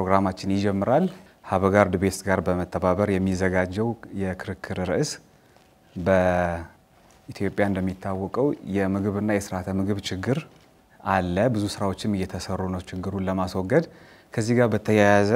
ፕሮግራማችን ይጀምራል። ሀበጋርድ ቤስት ጋር በመተባበር የሚዘጋጀው የክርክር ርዕስ በኢትዮጵያ እንደሚታወቀው የምግብና የስርዓተ ምግብ ችግር አለ። ብዙ ስራዎችም እየተሰሩ ነው ችግሩን ለማስወገድ። ከዚህ ጋር በተያያዘ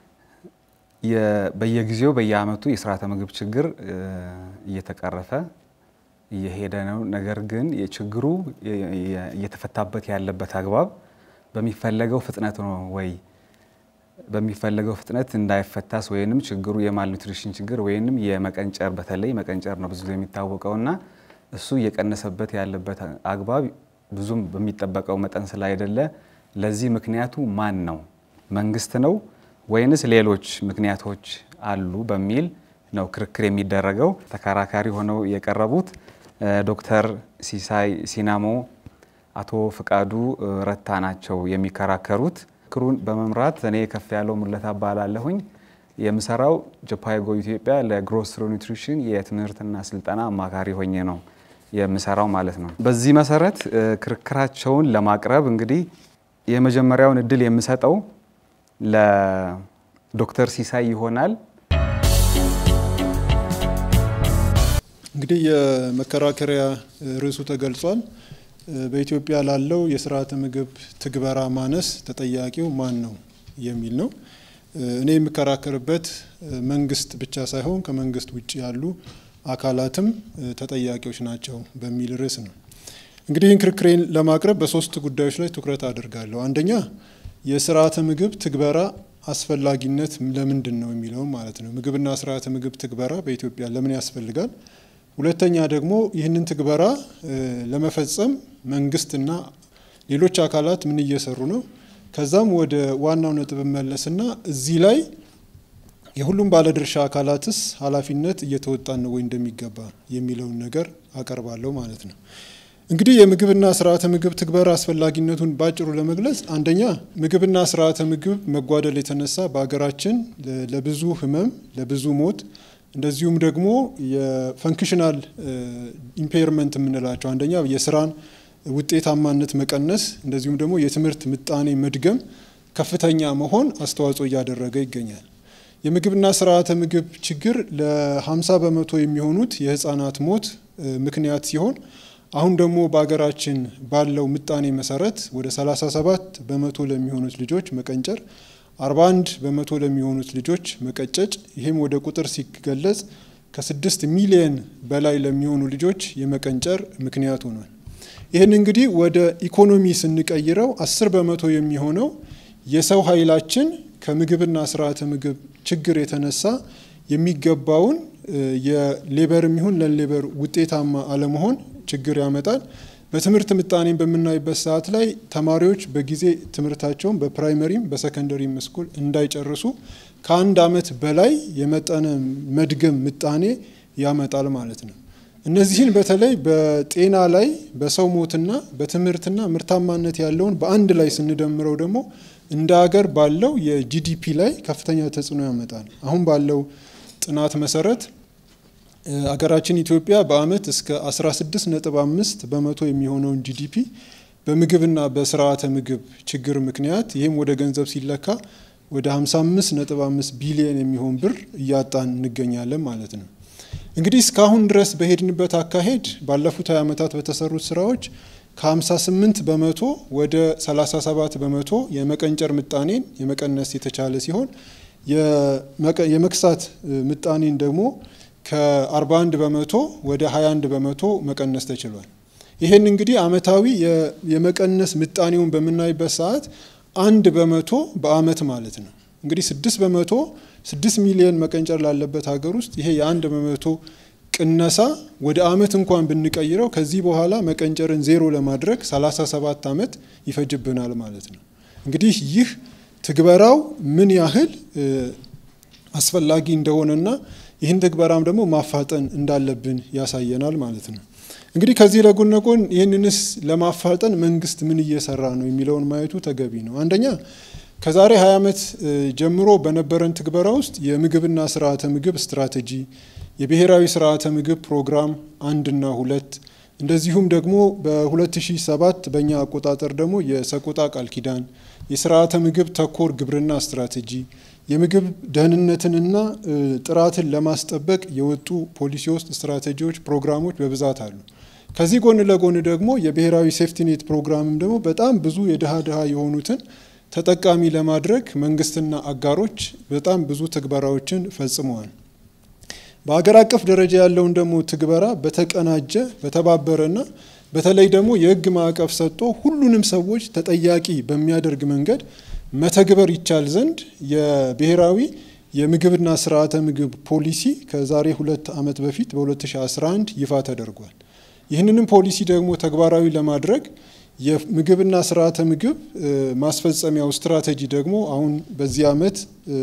በየጊዜው በየዓመቱ የስርዓተ ምግብ ችግር እየተቀረፈ እየሄደ ነው። ነገር ግን የችግሩ እየተፈታበት ያለበት አግባብ በሚፈለገው ፍጥነት ነው ወይ? በሚፈለገው ፍጥነት እንዳይፈታስ ወይንም ችግሩ የማልኒትሪሽን ችግር ወይንም የመቀንጨር በተለይ መቀንጨር ነው ብዙ ጊዜ የሚታወቀውና እሱ እየቀነሰበት ያለበት አግባብ ብዙም በሚጠበቀው መጠን ስላይደለ ለዚህ ምክንያቱ ማን ነው? መንግስት ነው ወይንስ ሌሎች ምክንያቶች አሉ በሚል ነው ክርክር የሚደረገው። ተከራካሪ ሆነው የቀረቡት ዶክተር ሲሳይ ሲናሞ፣ አቶ ፍቃዱ ረታ ናቸው የሚከራከሩት። ክሩን በመምራት እኔ ከፍ ያለው ሙለታ እባላለሁኝ። የምሰራው ጀፓይጎ ኢትዮጵያ ለግሮስሮ ኒውትሪሽን የትምህርትና ስልጠና አማካሪ ሆኜ ነው የምሰራው ማለት ነው። በዚህ መሰረት ክርክራቸውን ለማቅረብ እንግዲህ የመጀመሪያውን እድል የምሰጠው ለዶክተር ሲሳይ ይሆናል። እንግዲህ የመከራከሪያ ርዕሱ ተገልጿል። በኢትዮጵያ ላለው የስርዓተ ምግብ ትግበራ ማነስ ተጠያቂው ማን ነው የሚል ነው። እኔ የምከራከርበት መንግስት ብቻ ሳይሆን ከመንግስት ውጭ ያሉ አካላትም ተጠያቂዎች ናቸው በሚል ርዕስ ነው። እንግዲህ ይህን ክርክሬን ለማቅረብ በሶስት ጉዳዮች ላይ ትኩረት አድርጋለሁ። አንደኛ የስርዓተ ምግብ ትግበራ አስፈላጊነት ለምንድን ነው የሚለውም ማለት ነው። ምግብና ስርዓተ ምግብ ትግበራ በኢትዮጵያ ለምን ያስፈልጋል? ሁለተኛ ደግሞ ይህንን ትግበራ ለመፈጸም መንግስትና ሌሎች አካላት ምን እየሰሩ ነው? ከዛም ወደ ዋናው ነጥብ መለስና እዚህ ላይ የሁሉም ባለድርሻ አካላትስ ኃላፊነት እየተወጣን ነው ወይ እንደሚገባ የሚለውን ነገር አቀርባለሁ ማለት ነው። እንግዲህ የምግብና ስርዓተ ምግብ ትግበራ አስፈላጊነቱን ባጭሩ ለመግለጽ አንደኛ ምግብና ስርዓተ ምግብ መጓደል የተነሳ በሀገራችን ለብዙ ህመም፣ ለብዙ ሞት እንደዚሁም ደግሞ የፈንክሽናል ኢምፔርመንት የምንላቸው አንደኛ የስራን ውጤታማነት መቀነስ እንደዚሁም ደግሞ የትምህርት ምጣኔ መድገም ከፍተኛ መሆን አስተዋጽኦ እያደረገ ይገኛል። የምግብና ስርዓተ ምግብ ችግር ለ50 በመቶ የሚሆኑት የህፃናት ሞት ምክንያት ሲሆን አሁን ደግሞ በሀገራችን ባለው ምጣኔ መሰረት ወደ 37 በመቶ ለሚሆኑት ልጆች መቀንጨር 41 በመቶ ለሚሆኑት ልጆች መቀጨጭ ይህም ወደ ቁጥር ሲገለጽ ከስድስት ሚሊየን በላይ ለሚሆኑ ልጆች የመቀንጨር ምክንያት ሆኗል። ይህን እንግዲህ ወደ ኢኮኖሚ ስንቀይረው አስር በመቶ የሚሆነው የሰው ኃይላችን ከምግብና ስርዓተ ምግብ ችግር የተነሳ የሚገባውን የሌበርም ይሁን ለሌበር ውጤታማ አለመሆን ችግር ያመጣል። በትምህርት ምጣኔን በምናይበት ሰዓት ላይ ተማሪዎች በጊዜ ትምህርታቸውን በፕራይመሪም በሰከንደሪም ስኩል እንዳይጨርሱ ከአንድ ዓመት በላይ የመጠነ መድገም ምጣኔ ያመጣል ማለት ነው። እነዚህን በተለይ በጤና ላይ በሰው ሞትና በትምህርትና ምርታማነት ያለውን በአንድ ላይ ስንደምረው ደግሞ እንደ ሀገር ባለው የጂዲፒ ላይ ከፍተኛ ተጽዕኖ ያመጣል። አሁን ባለው ጥናት መሰረት አገራችን ኢትዮጵያ በአመት እስከ 16.5 በመቶ የሚሆነውን ጂዲፒ በምግብና በስርዓተ ምግብ ችግር ምክንያት ይህም ወደ ገንዘብ ሲለካ ወደ 55.5 ቢሊዮን የሚሆን ብር እያጣን እንገኛለን ማለት ነው። እንግዲህ እስካሁን ድረስ በሄድንበት አካሄድ ባለፉት 20 ዓመታት በተሰሩት ስራዎች ከ58 በመቶ ወደ 37 በመቶ የመቀንጨር ምጣኔን የመቀነስ የተቻለ ሲሆን የመክሳት ምጣኔን ደግሞ ከ41 በመቶ ወደ 21 በመቶ መቀነስ ተችሏል። ይህን እንግዲህ አመታዊ የመቀነስ ምጣኔውን በምናይበት ሰዓት አንድ በመቶ በአመት ማለት ነው። እንግዲህ ስድስት በመቶ ስድስት ሚሊዮን መቀንጨር ላለበት ሀገር ውስጥ ይሄ የአንድ በመቶ ቅነሳ ወደ አመት እንኳን ብንቀይረው ከዚህ በኋላ መቀንጨርን ዜሮ ለማድረግ 37 ዓመት ይፈጅብናል ማለት ነው። እንግዲህ ይህ ትግበራው ምን ያህል አስፈላጊ እንደሆነና ይህን ትግበራም ደግሞ ማፋጠን እንዳለብን ያሳየናል ማለት ነው። እንግዲህ ከዚህ ለጎን ለጎን ይህንንስ ለማፋጠን መንግስት ምን እየሰራ ነው የሚለውን ማየቱ ተገቢ ነው። አንደኛ ከዛሬ 20 ዓመት ጀምሮ በነበረን ትግበራ ውስጥ የምግብና ስርዓተ ምግብ ስትራቴጂ፣ የብሔራዊ ስርዓተ ምግብ ፕሮግራም አንድና ሁለት እንደዚሁም ደግሞ በ2007 በእኛ አቆጣጠር ደግሞ የሰቆጣ ቃል ኪዳን የስርዓተ ምግብ ተኮር ግብርና ስትራቴጂ፣ የምግብ ደህንነትንና ጥራትን ለማስጠበቅ የወጡ ፖሊሲ ውስጥ ስትራቴጂዎች፣ ፕሮግራሞች በብዛት አሉ። ከዚህ ጎን ለጎን ደግሞ የብሔራዊ ሴፍቲኔት ፕሮግራምም ደግሞ በጣም ብዙ የድሃ ድሃ የሆኑትን ተጠቃሚ ለማድረግ መንግስትና አጋሮች በጣም ብዙ ትግበራዎችን ፈጽመዋል። በሀገር አቀፍ ደረጃ ያለውን ደግሞ ትግበራ በተቀናጀ በተባበረና በተለይ ደግሞ የሕግ ማዕቀፍ ሰጥቶ ሁሉንም ሰዎች ተጠያቂ በሚያደርግ መንገድ መተግበር ይቻል ዘንድ የብሔራዊ የምግብና ስርዓተ ምግብ ፖሊሲ ከዛሬ ሁለት ዓመት በፊት በ2011 ይፋ ተደርጓል። ይህንንም ፖሊሲ ደግሞ ተግባራዊ ለማድረግ የምግብና ስርዓተ ምግብ ማስፈጸሚያው ስትራቴጂ ደግሞ አሁን በዚህ ዓመት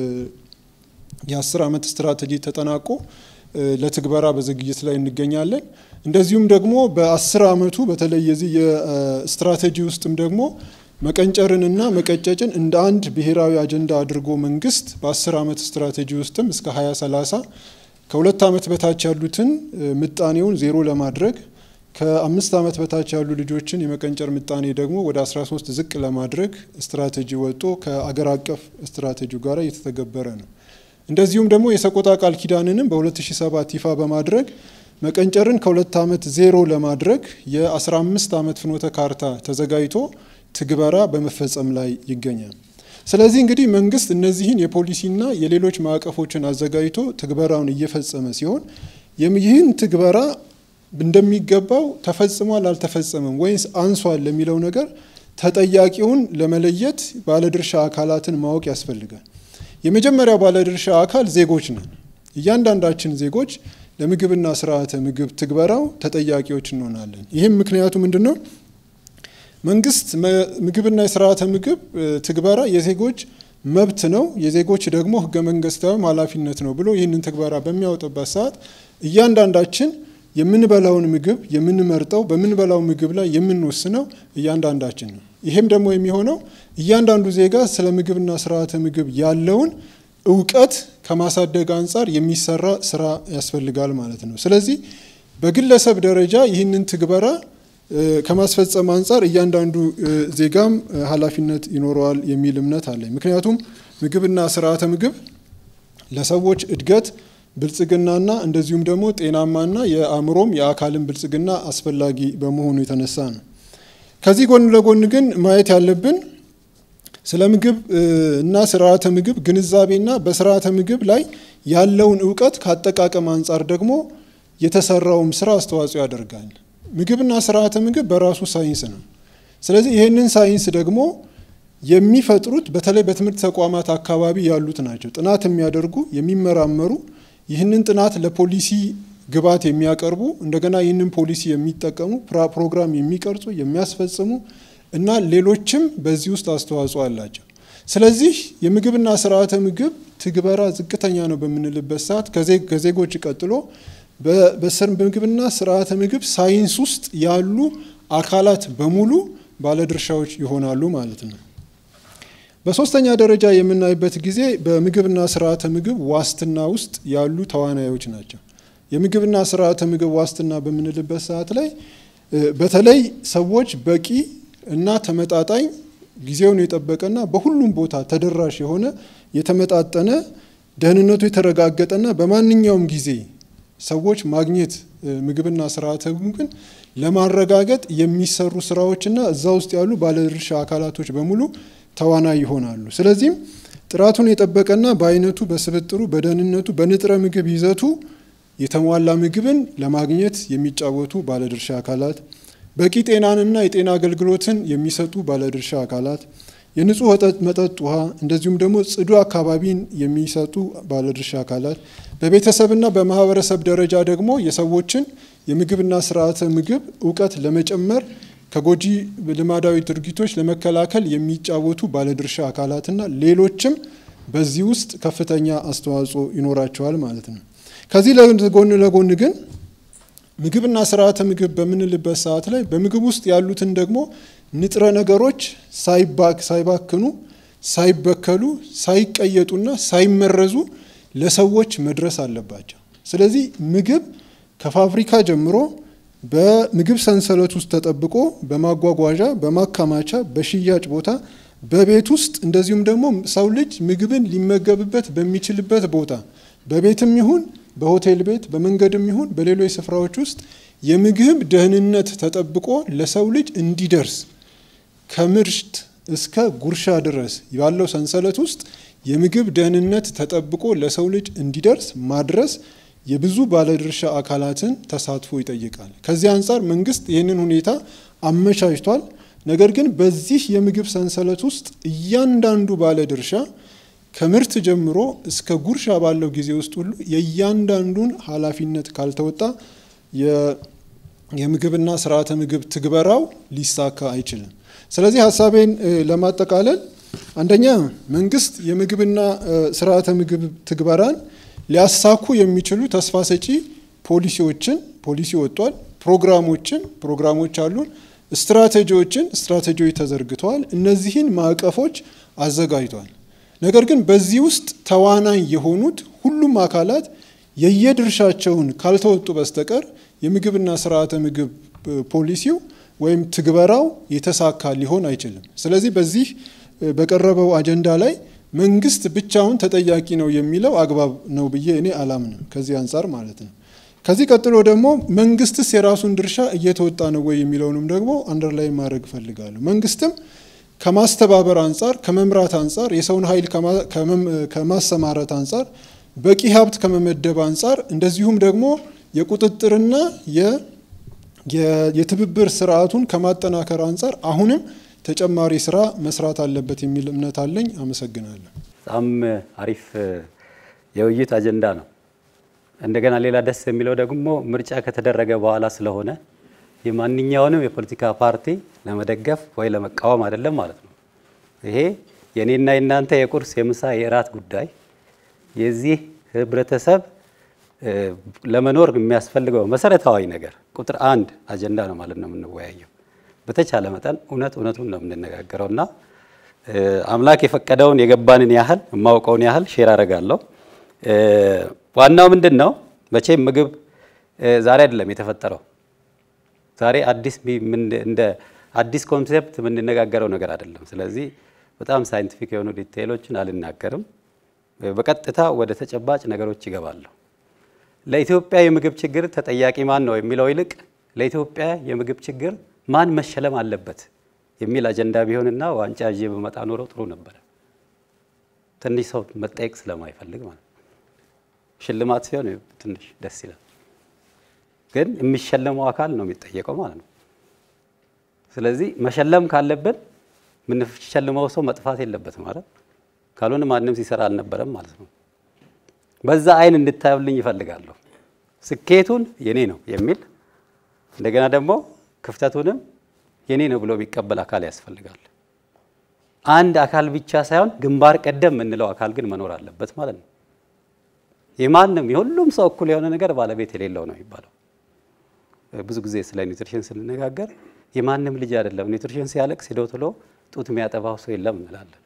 የአስር ዓመት ስትራቴጂ ተጠናቆ ለትግበራ በዝግጅት ላይ እንገኛለን። እንደዚሁም ደግሞ በአስር ዓመቱ በተለይ የዚህ የስትራቴጂ ውስጥም ደግሞ መቀንጨርንና መቀጨጭን እንደ አንድ ብሔራዊ አጀንዳ አድርጎ መንግስት በአስር ዓመት ስትራቴጂ ውስጥም እስከ 2030 ከሁለት ዓመት በታች ያሉትን ምጣኔውን ዜሮ ለማድረግ ከአምስት ዓመት በታች ያሉ ልጆችን የመቀንጨር ምጣኔ ደግሞ ወደ 13 ዝቅ ለማድረግ ስትራቴጂ ወጥቶ ከአገር አቀፍ ስትራቴጂው ጋር እየተተገበረ ነው። እንደዚሁም ደግሞ የሰቆጣ ቃል ኪዳንንም በ2007 ይፋ በማድረግ መቀንጨርን ከሁለት ዓመት ዜሮ ለማድረግ የ15 ዓመት ፍኖተ ካርታ ተዘጋጅቶ ትግበራ በመፈጸም ላይ ይገኛል። ስለዚህ እንግዲህ መንግስት እነዚህን የፖሊሲና የሌሎች ማዕቀፎችን አዘጋጅቶ ትግበራውን እየፈጸመ ሲሆን ይህን ትግበራ እንደሚገባው ተፈጽሟል አልተፈጸመም ወይስ አንሷል ለሚለው ነገር ተጠያቂውን ለመለየት ባለድርሻ አካላትን ማወቅ ያስፈልጋል። የመጀመሪያው ባለድርሻ አካል ዜጎች ነን። እያንዳንዳችን ዜጎች ለምግብና ስርዓተ ምግብ ትግበራው ተጠያቂዎች እንሆናለን። ይህም ምክንያቱ ምንድን ነው? መንግስት ምግብና የስርዓተ ምግብ ትግበራ የዜጎች መብት ነው፣ የዜጎች ደግሞ ህገ መንግስታዊም ኃላፊነት ነው ብሎ ይህንን ትግበራ በሚያወጣበት ሰዓት እያንዳንዳችን የምንበላውን ምግብ የምንመርጠው በምንበላው ምግብ ላይ የምንወስነው እያንዳንዳችን ነው። ይሄም ደግሞ የሚሆነው እያንዳንዱ ዜጋ ስለ ምግብና ስርዓተ ምግብ ያለውን እውቀት ከማሳደግ አንጻር የሚሰራ ስራ ያስፈልጋል ማለት ነው። ስለዚህ በግለሰብ ደረጃ ይህንን ትግበራ ከማስፈጸም አንጻር እያንዳንዱ ዜጋም ኃላፊነት ይኖረዋል የሚል እምነት አለኝ። ምክንያቱም ምግብና ስርዓተ ምግብ ለሰዎች እድገት ብልጽግናና እንደዚሁም ደግሞ ጤናማና የአእምሮም የአካልን ብልጽግና አስፈላጊ በመሆኑ የተነሳ ነው። ከዚህ ጎን ለጎን ግን ማየት ያለብን ስለ ምግብ እና ስርዓተ ምግብ ግንዛቤና በስርዓተ ምግብ ላይ ያለውን እውቀት ከአጠቃቀም አንጻር ደግሞ የተሰራውም ስራ አስተዋጽኦ ያደርጋል። ምግብና ስርዓተ ምግብ በራሱ ሳይንስ ነው። ስለዚህ ይህንን ሳይንስ ደግሞ የሚፈጥሩት በተለይ በትምህርት ተቋማት አካባቢ ያሉት ናቸው። ጥናት የሚያደርጉ የሚመራመሩ ይህንን ጥናት ለፖሊሲ ግብዓት የሚያቀርቡ እንደገና ይህንን ፖሊሲ የሚጠቀሙ ፕሮግራም የሚቀርጹ የሚያስፈጽሙ እና ሌሎችም በዚህ ውስጥ አስተዋጽኦ አላቸው። ስለዚህ የምግብና ስርዓተ ምግብ ትግበራ ዝቅተኛ ነው በምንልበት ሰዓት ከዜጎች ቀጥሎ በምግብና ስርዓተ ምግብ ሳይንስ ውስጥ ያሉ አካላት በሙሉ ባለድርሻዎች ይሆናሉ ማለት ነው። በሶስተኛ ደረጃ የምናይበት ጊዜ በምግብና ስርዓተ ምግብ ዋስትና ውስጥ ያሉ ተዋናዮች ናቸው። የምግብና ስርዓተ ምግብ ዋስትና በምንልበት ሰዓት ላይ በተለይ ሰዎች በቂ እና ተመጣጣኝ ጊዜውን የጠበቀና በሁሉም ቦታ ተደራሽ የሆነ የተመጣጠነ ደህንነቱ የተረጋገጠና በማንኛውም ጊዜ ሰዎች ማግኘት ምግብና ስርዓተ ምግብን ለማረጋገጥ የሚሰሩ ስራዎችና እዛ ውስጥ ያሉ ባለድርሻ አካላቶች በሙሉ ተዋናይ ይሆናሉ። ስለዚህም ጥራቱን የጠበቀና በአይነቱ፣ በስብጥሩ፣ በደህንነቱ፣ በንጥረ ምግብ ይዘቱ የተሟላ ምግብን ለማግኘት የሚጫወቱ ባለድርሻ አካላት፣ በቂ ጤናንና የጤና አገልግሎትን የሚሰጡ ባለድርሻ አካላት፣ የንጹህ መጠጥ ውሃ እንደዚሁም ደግሞ ጽዱ አካባቢን የሚሰጡ ባለድርሻ አካላት፣ በቤተሰብና በማህበረሰብ ደረጃ ደግሞ የሰዎችን የምግብና ስርዓተ ምግብ እውቀት ለመጨመር ከጎጂ ልማዳዊ ድርጊቶች ለመከላከል የሚጫወቱ ባለድርሻ አካላትና ሌሎችም በዚህ ውስጥ ከፍተኛ አስተዋጽኦ ይኖራቸዋል ማለት ነው። ከዚህ ጎን ለጎን ግን ምግብና ስርዓተ ምግብ በምንልበት ሰዓት ላይ በምግብ ውስጥ ያሉትን ደግሞ ንጥረ ነገሮች ሳይባክኑ፣ ሳይበከሉ፣ ሳይቀየጡና ሳይመረዙ ለሰዎች መድረስ አለባቸው። ስለዚህ ምግብ ከፋብሪካ ጀምሮ በምግብ ሰንሰለት ውስጥ ተጠብቆ በማጓጓዣ፣ በማከማቻ፣ በሽያጭ ቦታ በቤት ውስጥ እንደዚሁም ደግሞ ሰው ልጅ ምግብን ሊመገብበት በሚችልበት ቦታ በቤትም ይሁን በሆቴል ቤት በመንገድም ይሁን በሌሎች ስፍራዎች ውስጥ የምግብ ደህንነት ተጠብቆ ለሰው ልጅ እንዲደርስ ከምርት እስከ ጉርሻ ድረስ ባለው ሰንሰለት ውስጥ የምግብ ደህንነት ተጠብቆ ለሰው ልጅ እንዲደርስ ማድረስ የብዙ ባለድርሻ አካላትን ተሳትፎ ይጠይቃል። ከዚህ አንጻር መንግስት ይህንን ሁኔታ አመቻችቷል። ነገር ግን በዚህ የምግብ ሰንሰለት ውስጥ እያንዳንዱ ባለድርሻ ከምርት ጀምሮ እስከ ጉርሻ ባለው ጊዜ ውስጥ ሁሉ የእያንዳንዱን ኃላፊነት ካልተወጣ የምግብና ስርዓተ ምግብ ትግበራው ሊሳካ አይችልም። ስለዚህ ሀሳቤን ለማጠቃለል አንደኛ መንግስት የምግብና ስርዓተ ምግብ ትግበራን ሊያሳኩ የሚችሉ ተስፋ ሰጪ ፖሊሲዎችን ፖሊሲ ወጥቷል። ፕሮግራሞችን ፕሮግራሞች አሉን። ስትራቴጂዎችን ስትራቴጂዎች ተዘርግተዋል። እነዚህን ማዕቀፎች አዘጋጅቷል። ነገር ግን በዚህ ውስጥ ተዋናኝ የሆኑት ሁሉም አካላት የየድርሻቸውን ካልተወጡ በስተቀር የምግብና ስርዓተ ምግብ ፖሊሲው ወይም ትግበራው የተሳካ ሊሆን አይችልም። ስለዚህ በዚህ በቀረበው አጀንዳ ላይ መንግስት ብቻውን ተጠያቂ ነው የሚለው አግባብ ነው ብዬ እኔ አላምንም። ከዚህ አንጻር ማለት ነው። ከዚህ ቀጥሎ ደግሞ መንግስትስ የራሱን ድርሻ እየተወጣ ነው ወይ የሚለውንም ደግሞ አንደርላይ ማድረግ እፈልጋለሁ። መንግስትም ከማስተባበር አንጻር፣ ከመምራት አንጻር፣ የሰውን ኃይል ከማሰማረት አንጻር፣ በቂ ሀብት ከመመደብ አንጻር እንደዚሁም ደግሞ የቁጥጥርና የትብብር ስርዓቱን ከማጠናከር አንጻር አሁንም ተጨማሪ ስራ መስራት አለበት የሚል እምነት አለኝ። አመሰግናለሁ። በጣም አሪፍ የውይይት አጀንዳ ነው። እንደገና ሌላ ደስ የሚለው ደግሞ ምርጫ ከተደረገ በኋላ ስለሆነ የማንኛውንም የፖለቲካ ፓርቲ ለመደገፍ ወይ ለመቃወም አይደለም ማለት ነው። ይሄ የኔና የናንተ የቁርስ የምሳ የእራት ጉዳይ የዚህ ህብረተሰብ ለመኖር የሚያስፈልገው መሰረታዊ ነገር ቁጥር አንድ አጀንዳ ነው ማለት ነው የምንወያየው። በተቻለ መጠን እውነት እውነቱን ነው የምንነጋገረው እና አምላክ የፈቀደውን የገባንን ያህል የማውቀውን ያህል ሼር አደርጋለሁ። ዋናው ምንድን ነው መቼም ምግብ ዛሬ አይደለም የተፈጠረው። ዛሬ አዲስ እንደ አዲስ ኮንሴፕት የምንነጋገረው ነገር አይደለም። ስለዚህ በጣም ሳይንቲፊክ የሆኑ ዲቴይሎችን አልናገርም። በቀጥታ ወደ ተጨባጭ ነገሮች ይገባለሁ። ለኢትዮጵያ የምግብ ችግር ተጠያቂ ማን ነው የሚለው ይልቅ ለኢትዮጵያ የምግብ ችግር ማን መሸለም አለበት የሚል አጀንዳ ቢሆንና ዋንጫ ይዤ በመጣ ኖሮ ጥሩ ነበረ። ትንሽ ሰው መጠየቅ ስለማይፈልግ ማለት ነው። ሽልማት ሲሆን ትንሽ ደስ ይላል፣ ግን የሚሸለመው አካል ነው የሚጠየቀው ማለት ነው። ስለዚህ መሸለም ካለብን የምንሸልመው ሰው መጥፋት የለበትም ማለት ካልሆነ ማንም ሲሰራ አልነበረም ማለት ነው። በዛ አይን እንድታዩልኝ ይፈልጋለሁ። ስኬቱን የኔ ነው የሚል እንደገና ደግሞ ክፍተቱንም የኔ ነው ብሎ የሚቀበል አካል ያስፈልጋል። አንድ አካል ብቻ ሳይሆን ግንባር ቀደም የምንለው አካል ግን መኖር አለበት ማለት ነው። የማንም የሁሉም ሰው እኩል የሆነ ነገር ባለቤት የሌለው ነው የሚባለው። ብዙ ጊዜ ስለ ኒውትሪሽን ስንነጋገር የማንም ልጅ አይደለም ኒውትሪሽን ሲያለቅስ ሄዶ ቶሎ ጡት የሚያጠባው ሰው የለም እንላለን።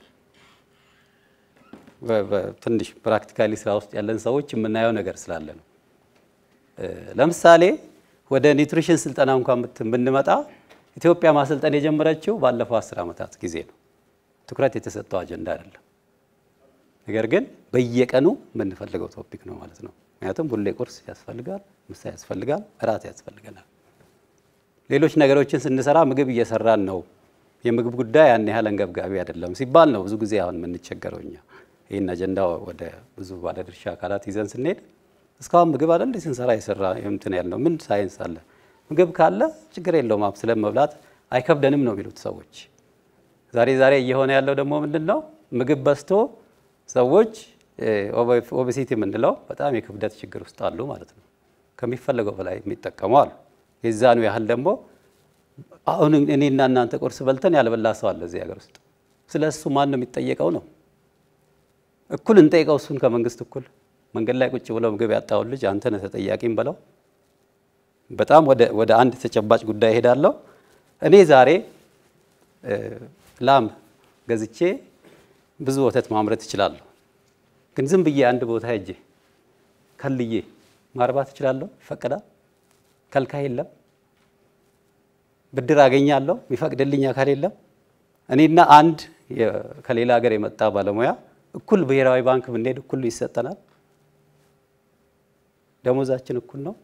ትንሽ ፕራክቲካሊ ስራ ውስጥ ያለን ሰዎች የምናየው ነገር ስላለ ነው። ለምሳሌ ወደ ኒውትሪሽን ስልጠና እንኳን ብንመጣ ኢትዮጵያ ማሰልጠን የጀመረችው ባለፈው አስር ዓመታት ጊዜ ነው። ትኩረት የተሰጠው አጀንዳ አይደለም። ነገር ግን በየቀኑ የምንፈልገው ቶፒክ ነው ማለት ነው። ምክንያቱም ሁሌ ቁርስ ያስፈልጋል፣ ምሳ ያስፈልጋል፣ እራት ያስፈልገናል። ሌሎች ነገሮችን ስንሰራ ምግብ እየሰራን ነው። የምግብ ጉዳይ ያን ያህል አንገብጋቢ አይደለም ሲባል ነው ብዙ ጊዜ አሁን የምንቸገረው እኛ ይህን አጀንዳ ወደ ብዙ ባለድርሻ አካላት ይዘን ስንሄድ እስካሁን ምግብ አይደል እንዴ ስንሰራ የሰራ እንትን ያልነው ምን ሳይንስ አለ? ምግብ ካለ ችግር የለውም አብስለን መብላት አይከብደንም ነው የሚሉት ሰዎች። ዛሬ ዛሬ እየሆነ ያለው ደግሞ ምንድን ነው? ምግብ በዝቶ ሰዎች ኦቤሲቲ የምንለው በጣም የክብደት ችግር ውስጥ አሉ ማለት ነው። ከሚፈለገው በላይ የሚጠቀሙ አሉ። የዛኑ ያህል ደግሞ አሁን እኔና እናንተ ቁርስ በልተን ያልበላ ሰው አለ እዚህ ሀገር ውስጥ። ስለ እሱ ማን ነው የሚጠየቀው ነው? እኩል እንጠይቀው እሱን ከመንግስት እኩል መንገድ ላይ ቁጭ ብለው ምግብ ያጣውን ልጅ አንተ ነህ ተጠያቂም በለው። በጣም ወደ አንድ ተጨባጭ ጉዳይ እሄዳለሁ። እኔ ዛሬ ላም ገዝቼ ብዙ ወተት ማምረት እችላለሁ። ግን ዝም ብዬ አንድ ቦታ ሄጄ ከልዬ ማርባት እችላለሁ? ይፈቀዳል? ከልካይ የለም። ብድር አገኛለሁ? የሚፈቅድልኝ አካል የለም። እኔና አንድ ከሌላ ሀገር የመጣ ባለሙያ እኩል ብሔራዊ ባንክ ብንሄድ እኩል ይሰጠናል። ደሞዛችን እኩል ነው።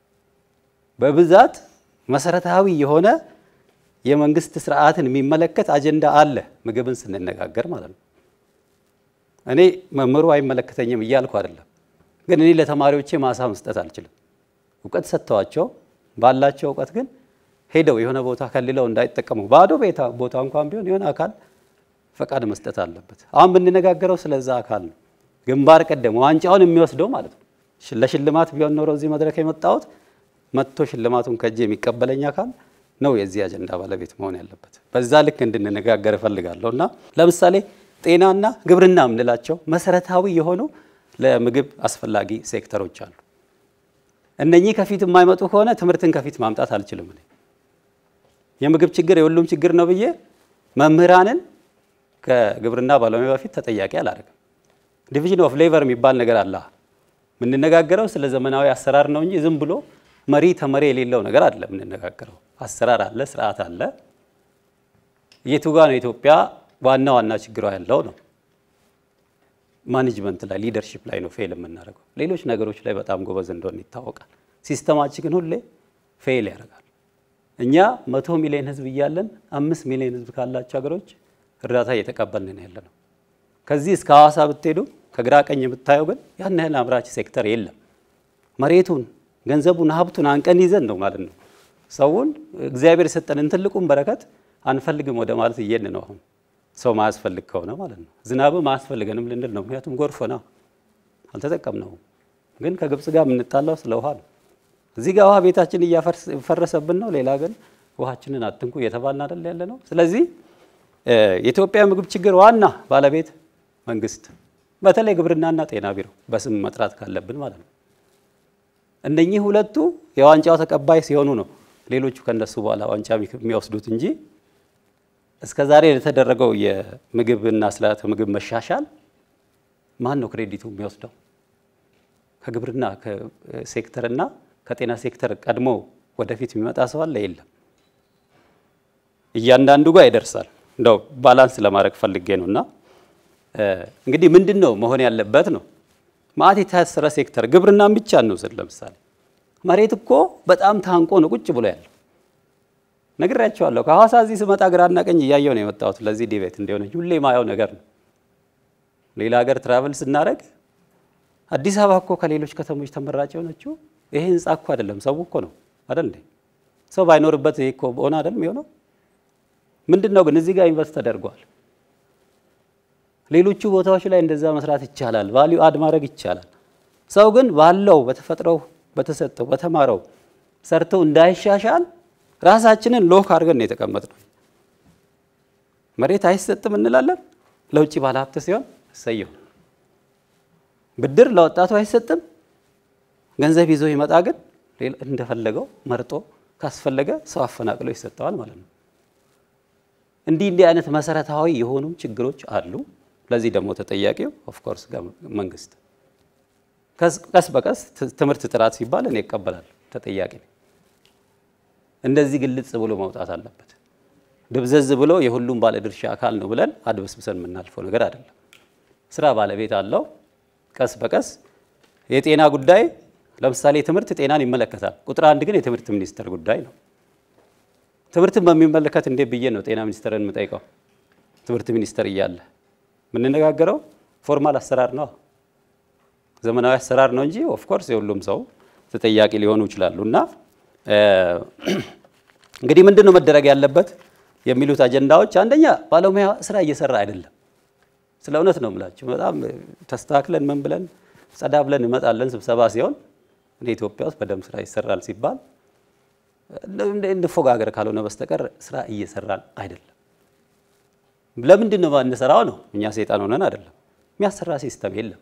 በብዛት መሰረታዊ የሆነ የመንግስት ስርዓትን የሚመለከት አጀንዳ አለ፣ ምግብን ስንነጋገር ማለት ነው። እኔ መምህሩ አይመለከተኝም እያልኩ አይደለም፣ ግን እኔ ለተማሪዎቼ ማሳ መስጠት አልችልም። እውቀት ሰጥተዋቸው ባላቸው እውቀት ግን ሄደው የሆነ ቦታ ከልለው እንዳይጠቀሙ ባዶ ቦታ እንኳን ቢሆን የሆነ አካል ፈቃድ መስጠት አለበት። አሁን ብንነጋገረው ስለዛ አካል ነው፣ ግንባር ቀደም ዋንጫውን የሚወስደው ማለት ነው። ለሽልማት ቢሆን ኖሮ እዚህ መድረክ የመጣሁት መጥቶ ሽልማቱን ከእጅ የሚቀበለኝ አካል ነው የዚህ አጀንዳ ባለቤት መሆን ያለበት። በዛ ልክ እንድንነጋገር እፈልጋለሁ እና ለምሳሌ ጤናና ግብርና የምንላቸው መሰረታዊ የሆኑ ለምግብ አስፈላጊ ሴክተሮች አሉ። እነኚህ ከፊት የማይመጡ ከሆነ ትምህርትን ከፊት ማምጣት አልችልም። እኔ የምግብ ችግር የሁሉም ችግር ነው ብዬ መምህራንን ከግብርና ባለሙያ በፊት ተጠያቂ አላደርግም። ዲቪዥን ኦፍ ሌቨር የሚባል ነገር አለ። የምንነጋገረው ስለ ዘመናዊ አሰራር ነው እንጂ ዝም ብሎ መሪ ተመሪ የሌለው ነገር አለ። የምንነጋገረው አሰራር አለ፣ ስርዓት አለ። የቱ ጋ ነው ኢትዮጵያ ዋና ዋና ችግሯ ያለው ነው? ማኔጅመንት ላይ ሊደርሺፕ ላይ ነው ፌል የምናደርገው። ሌሎች ነገሮች ላይ በጣም ጎበዝ እንደሆነ ይታወቃል። ሲስተማችን ግን ሁሌ ፌል ያደርጋል። እኛ መቶ ሚሊዮን ህዝብ እያለን አምስት ሚሊዮን ህዝብ ካላቸው ሀገሮች እርዳታ እየተቀበልን ያለ ነው። ከዚህ እስከ ሐዋሳ ብትሄዱ ከግራ ቀኝ የምታየው ግን ያን ያህል አምራች ሴክተር የለም። መሬቱን፣ ገንዘቡን፣ ሀብቱን አንቀን ይዘን ነው ማለት ነው ሰውን እግዚአብሔር የሰጠንን ትልቁን በረከት አንፈልግም ወደ ማለት እየን ነው አሁን ሰው ማያስፈልግ ከሆነ ማለት ነው። ዝናብም አያስፈልገንም ልንል ነው። ምክንያቱም ጎርፍ ነው አልተጠቀምነውም። ግን ከግብፅ ጋር የምንጣላው ስለ ውሃ ነው። እዚህ ጋር ውሃ ቤታችን እያፈረሰብን ነው። ሌላ ግን ውሃችንን አትንኩ እየተባልን አይደል ያለ ነው። ስለዚህ የኢትዮጵያ ምግብ ችግር ዋና ባለቤት መንግስት፣ በተለይ ግብርናና ጤና ቢሮ በስም መጥራት ካለብን ማለት ነው። እነኚህ ሁለቱ የዋንጫው ተቀባይ ሲሆኑ ነው ሌሎቹ ከነሱ በኋላ ዋንጫ የሚወስዱት እንጂ እስከ ዛሬ የተደረገው የምግብና ስርዓተ ምግብ መሻሻል ማን ነው ክሬዲቱ የሚወስደው? ከግብርና ሴክተርና ከጤና ሴክተር ቀድሞ ወደፊት የሚመጣ ሰው አለ? የለም። እያንዳንዱ ጋር ይደርሳል። እንደው ባላንስ ለማድረግ ፈልጌ ነው። እና እንግዲህ ምንድን ነው መሆን ያለበት ነው ማአት የታሰረ ሴክተር ግብርናን ብቻ እንውሰድ። ለምሳሌ መሬት እኮ በጣም ታንቆ ነው ቁጭ ብሎ ያለው ነግሬያቸዋለሁ። ከሐዋሳ እዚህ ስመጣ ግራና ቀኝ እያየው ነው የመጣሁት። ለዚህ ዲቤት እንዲሆነ ሁሌ ማየው ነገር ነው። ሌላ ሀገር ትራቨል ስናደርግ አዲስ አበባ እኮ ከሌሎች ከተሞች ተመራጭ የሆነችው ይሄ ህንፃ እኮ አይደለም ሰው እኮ ነው አይደል እንዴ? ሰው ባይኖርበት ይሄ እኮ ሆነ አይደል የሚሆነው? ምንድን ነው ግን እዚህ ጋር ኢንቨስት ተደርጓል። ሌሎቹ ቦታዎች ላይ እንደዛ መስራት ይቻላል። ቫሊዩ አድ ማድረግ ይቻላል። ሰው ግን ባለው በተፈጥሮው በተሰጠው በተማረው ሰርተው እንዳይሻሻል ራሳችንን ሎክ አድርገን ነው የተቀመጥነው። መሬት አይሰጥም እንላለን። ለውጭ ባለሀብት ሲሆን እሰየው። ብድር ለወጣቱ አይሰጥም። ገንዘብ ይዞ ይመጣ ግን እንደፈለገው መርጦ ካስፈለገ ሰው አፈናቅሎ ይሰጠዋል ማለት ነው። እንዲህ እንዲህ አይነት መሰረታዊ የሆኑ ችግሮች አሉ። ለዚህ ደግሞ ተጠያቂው ኦፍኮርስ መንግስት። ቀስ በቀስ ትምህርት ጥራት ሲባል እኔ እቀበላለሁ፣ ተጠያቂ ነኝ። እንደዚህ ግልጽ ብሎ መውጣት አለበት። ድብዘዝ ብሎ የሁሉም ባለድርሻ አካል ነው ብለን አድበስብሰን የምናልፈው ነገር አይደለም። ስራ ባለቤት አለው። ቀስ በቀስ የጤና ጉዳይ ለምሳሌ ትምህርት ጤናን ይመለከታል። ቁጥር አንድ ግን የትምህርት ሚኒስቴር ጉዳይ ነው። ትምህርትን በሚመለከት እንዴት ብዬ ነው ጤና ሚኒስቴርን የምጠይቀው? ትምህርት ሚኒስቴር እያለ የምንነጋገረው ፎርማል አሰራር ነው፣ ዘመናዊ አሰራር ነው እንጂ ኦፍኮርስ የሁሉም ሰው ተጠያቂ ሊሆኑ ይችላሉ። እና እንግዲህ ምንድን ነው መደረግ ያለበት የሚሉት አጀንዳዎች፣ አንደኛ ባለሙያ ስራ እየሰራ አይደለም። ስለ እውነት ነው የምላቸው። በጣም ተስተካክለን ምን ብለን ጸዳ ብለን እንመጣለን ስብሰባ ሲሆን እኔ ኢትዮጵያ ውስጥ በደንብ ስራ ይሰራል ሲባል እንፎጋገር ካልሆነ በስተቀር ስራ እየሰራን አይደለም። ለምንድን ነው የማንሰራው ነው? እኛ ሰይጣን ሆነን አይደለም። የሚያሰራ ሲስተም የለም።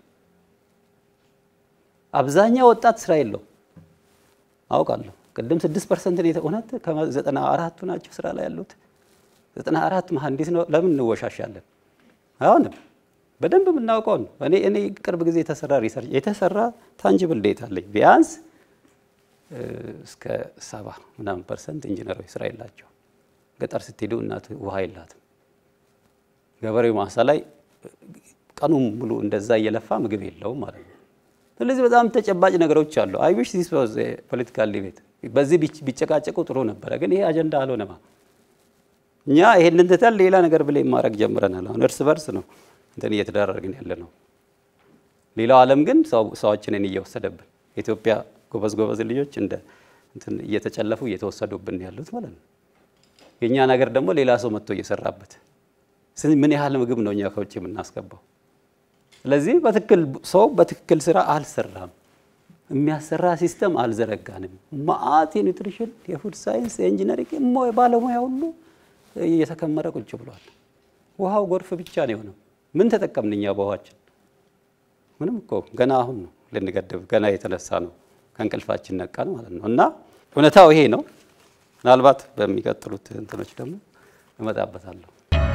አብዛኛው ወጣት ስራ የለው አውቃለሁ። ቅድም ስድስት ፐርሰንት እውነት ከዘጠና አራቱ ናቸው ስራ ላይ ያሉት። ዘጠና አራት መሀንዲስ ነው። ለምን እንወሻሻለን? አይሆንም። በደንብ የምናውቀው ነው። እኔ እኔ ቅርብ ጊዜ የተሰራ ሪሰርች የተሰራ ታንጅብል ዴታ አለኝ ቢያንስ እስከ ሰባ ምናምን ፐርሰንት ኢንጂነሮች ስራ የላቸው። ገጠር ስትሄዱ እናት ውሃ የላትም። ገበሬው ማሳ ላይ ቀኑን ሙሉ እንደዛ እየለፋ ምግብ የለውም ማለት ነው። ስለዚህ በጣም ተጨባጭ ነገሮች አሉ። አይ ዊሽ ዚስ ዋዝ ፖለቲካል ዲቤት በዚህ ቢጨቃጨቁ ጥሩ ነበረ፣ ግን ይሄ አጀንዳ አልሆነማ። እኛ ይሄንን ትተን ሌላ ነገር ብለን ማድረግ ጀምረናል። አሁን እርስ በርስ ነው እንትን እየተደራረግን ያለ ነው። ሌላው ዓለም ግን ሰዎችንን እየወሰደብን የኢትዮጵያ ጎበዝ ጎበዝ ልጆች እንደ እንትን እየተጨለፉ እየተወሰዱብን ያሉት ማለት ነው። የእኛ ነገር ደግሞ ሌላ ሰው መጥቶ እየሰራበት ምን ያህል ምግብ ነው እኛ ከውጭ የምናስገባው? ስለዚህ በትክክል ሰው በትክክል ስራ አልሰራም። የሚያሰራ ሲስተም አልዘረጋንም። ማአት የኒውትሪሽን የፉድ ሳይንስ የኢንጂነሪንግ ባለሙያ ሁሉ እየተከመረ ቁጭ ብሏል። ውሃው ጎርፍ ብቻ ነው የሆነው። ምን ተጠቀምን እኛ በውሃችን? ምንም እኮ ገና አሁን ነው ልንገድብ ገና የተነሳ ነው ከእንቅልፋችን ነቃን ማለት ነው። እና እውነታው ይሄ ነው። ምናልባት በሚቀጥሉት እንትኖች ደግሞ እመጣበታለሁ።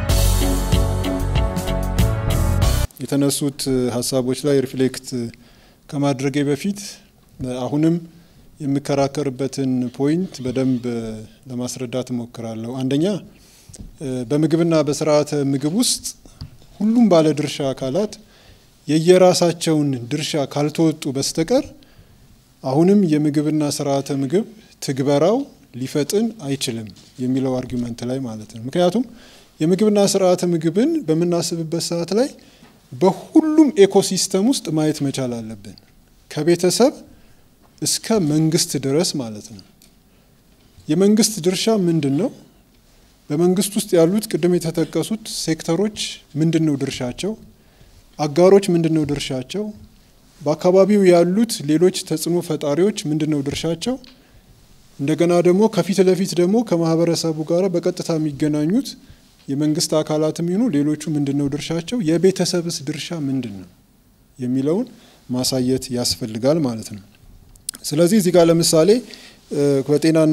የተነሱት ሀሳቦች ላይ ሪፍሌክት ከማድረጌ በፊት አሁንም የምከራከርበትን ፖይንት በደንብ ለማስረዳት እሞክራለሁ። አንደኛ በምግብና በስርዓተ ምግብ ውስጥ ሁሉም ባለድርሻ አካላት የየራሳቸውን ድርሻ ካልተወጡ በስተቀር አሁንም የምግብና ስርዓተ ምግብ ትግበራው ሊፈጥን አይችልም የሚለው አርጊመንት ላይ ማለት ነው። ምክንያቱም የምግብና ስርዓተ ምግብን በምናስብበት ሰዓት ላይ በሁሉም ኤኮሲስተም ውስጥ ማየት መቻል አለብን፣ ከቤተሰብ እስከ መንግስት ድረስ ማለት ነው። የመንግስት ድርሻ ምንድን ነው? በመንግስት ውስጥ ያሉት ቅድም የተጠቀሱት ሴክተሮች ምንድን ነው ድርሻቸው? አጋሮች ምንድን ነው ድርሻቸው? በአካባቢው ያሉት ሌሎች ተጽዕኖ ፈጣሪዎች ምንድን ነው ድርሻቸው? እንደገና ደግሞ ከፊት ለፊት ደግሞ ከማህበረሰቡ ጋር በቀጥታ የሚገናኙት የመንግስት አካላትም ይሁኑ ሌሎቹ ምንድን ነው ድርሻቸው? የቤተሰብስ ድርሻ ምንድን ነው የሚለውን ማሳየት ያስፈልጋል ማለት ነው። ስለዚህ እዚህ ጋር ለምሳሌ በጤናና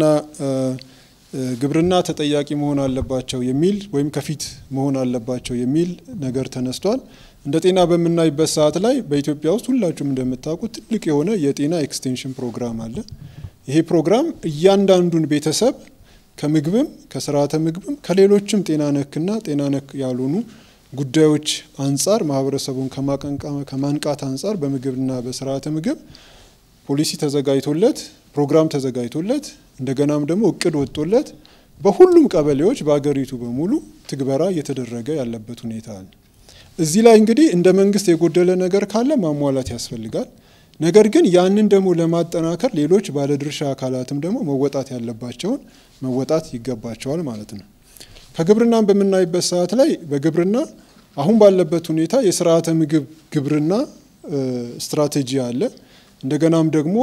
ግብርና ተጠያቂ መሆን አለባቸው የሚል ወይም ከፊት መሆን አለባቸው የሚል ነገር ተነስቷል። እንደ ጤና በምናይበት ሰዓት ላይ በኢትዮጵያ ውስጥ ሁላችሁም እንደምታውቁት ትልቅ የሆነ የጤና ኤክስቴንሽን ፕሮግራም አለ። ይሄ ፕሮግራም እያንዳንዱን ቤተሰብ ከምግብም ከስርዓተ ምግብም ከሌሎችም ጤና ነክና ጤና ነክ ያልሆኑ ጉዳዮች አንጻር ማህበረሰቡን ከማንቃት አንጻር በምግብና በስርዓተ ምግብ ፖሊሲ ተዘጋጅቶለት ፕሮግራም ተዘጋጅቶለት እንደገናም ደግሞ እቅድ ወጥቶለት በሁሉም ቀበሌዎች በአገሪቱ በሙሉ ትግበራ እየተደረገ ያለበት ሁኔታ አለ። እዚህ ላይ እንግዲህ እንደ መንግስት የጎደለ ነገር ካለ ማሟላት ያስፈልጋል። ነገር ግን ያንን ደግሞ ለማጠናከር ሌሎች ባለድርሻ አካላትም ደግሞ መወጣት ያለባቸውን መወጣት ይገባቸዋል ማለት ነው። ከግብርናን በምናይበት ሰዓት ላይ በግብርና አሁን ባለበት ሁኔታ የስርዓተ ምግብ ግብርና ስትራቴጂ አለ። እንደገናም ደግሞ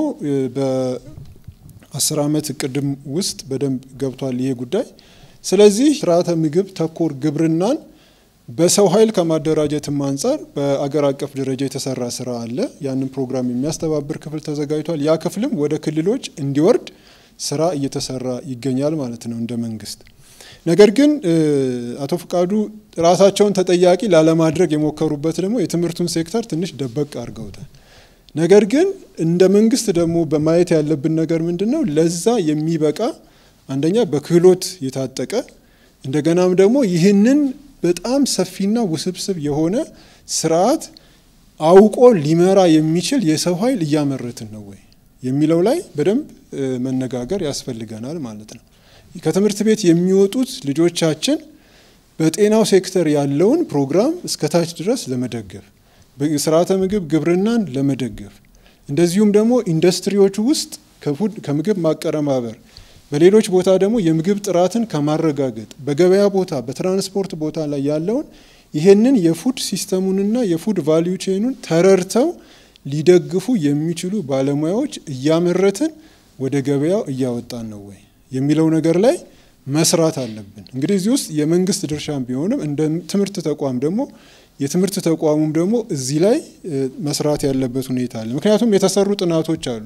በአስር ዓመት እቅድም ውስጥ በደንብ ገብቷል ይሄ ጉዳይ። ስለዚህ ስርዓተ ምግብ ተኮር ግብርናን በሰው ኃይል ከማደራጀትም አንጻር በአገር አቀፍ ደረጃ የተሰራ ስራ አለ። ያንን ፕሮግራም የሚያስተባብር ክፍል ተዘጋጅቷል። ያ ክፍልም ወደ ክልሎች እንዲወርድ ስራ እየተሰራ ይገኛል ማለት ነው እንደ መንግስት። ነገር ግን አቶ ፍቃዱ ራሳቸውን ተጠያቂ ላለማድረግ የሞከሩበት ደግሞ የትምህርቱን ሴክተር ትንሽ ደበቅ አድርገውታል። ነገር ግን እንደ መንግስት ደግሞ በማየት ያለብን ነገር ምንድን ነው? ለዛ የሚበቃ አንደኛ በክህሎት የታጠቀ እንደገናም ደግሞ ይህንን በጣም ሰፊና ውስብስብ የሆነ ስርዓት አውቆ ሊመራ የሚችል የሰው ኃይል እያመረትን ነው ወይ የሚለው ላይ በደንብ መነጋገር ያስፈልገናል ማለት ነው። ከትምህርት ቤት የሚወጡት ልጆቻችን በጤናው ሴክተር ያለውን ፕሮግራም እስከታች ድረስ ለመደገፍ ስርዓተ ምግብ ግብርናን ለመደገፍ እንደዚሁም ደግሞ ኢንዱስትሪዎቹ ውስጥ ከምግብ ማቀረማበር በሌሎች ቦታ ደግሞ የምግብ ጥራትን ከማረጋገጥ በገበያ ቦታ በትራንስፖርት ቦታ ላይ ያለውን ይሄንን የፉድ ሲስተሙንና የፉድ ቫሊዩ ቼኑን ተረድተው ሊደግፉ የሚችሉ ባለሙያዎች እያመረትን ወደ ገበያው እያወጣን ነው ወይ የሚለው ነገር ላይ መስራት አለብን። እንግዲህ እዚህ ውስጥ የመንግስት ድርሻም ቢሆንም እንደ ትምህርት ተቋም ደግሞ የትምህርት ተቋሙም ደግሞ እዚህ ላይ መስራት ያለበት ሁኔታ አለ። ምክንያቱም የተሰሩ ጥናቶች አሉ።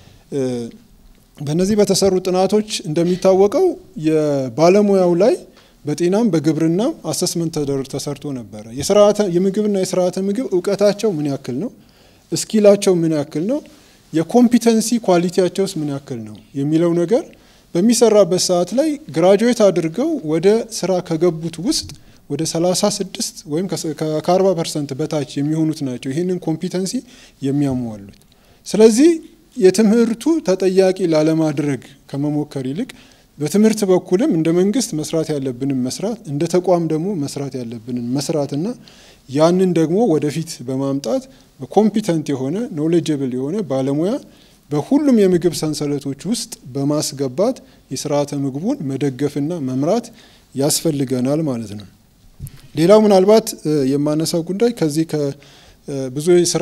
በእነዚህ በተሰሩ ጥናቶች እንደሚታወቀው የባለሙያው ላይ በጤናም በግብርናም አሰስመንት ተሰርቶ ነበረ። የምግብና የስርዓተ ምግብ እውቀታቸው ምን ያክል ነው፣ እስኪላቸው ምን ያክል ነው፣ የኮምፒተንሲ ኳሊቲያቸውስ ምን ያክል ነው የሚለው ነገር በሚሰራበት ሰዓት ላይ ግራጁዌት አድርገው ወደ ስራ ከገቡት ውስጥ ወደ 36 ወይም ከ40 ፐርሰንት በታች የሚሆኑት ናቸው ይህንን ኮምፒተንሲ የሚያሟሉት። ስለዚህ የትምህርቱ ተጠያቂ ላለማድረግ ከመሞከር ይልቅ በትምህርት በኩልም እንደ መንግስት መስራት ያለብንን መስራት እንደ ተቋም ደግሞ መስራት ያለብንን መስራትና ያንን ደግሞ ወደፊት በማምጣት በኮምፒተንት የሆነ ኖሌጀብል የሆነ ባለሙያ በሁሉም የምግብ ሰንሰለቶች ውስጥ በማስገባት የስርዓተ ምግቡን መደገፍና መምራት ያስፈልገናል ማለት ነው። ሌላው ምናልባት የማነሳው ጉዳይ ከዚህ ከብዙ የስራ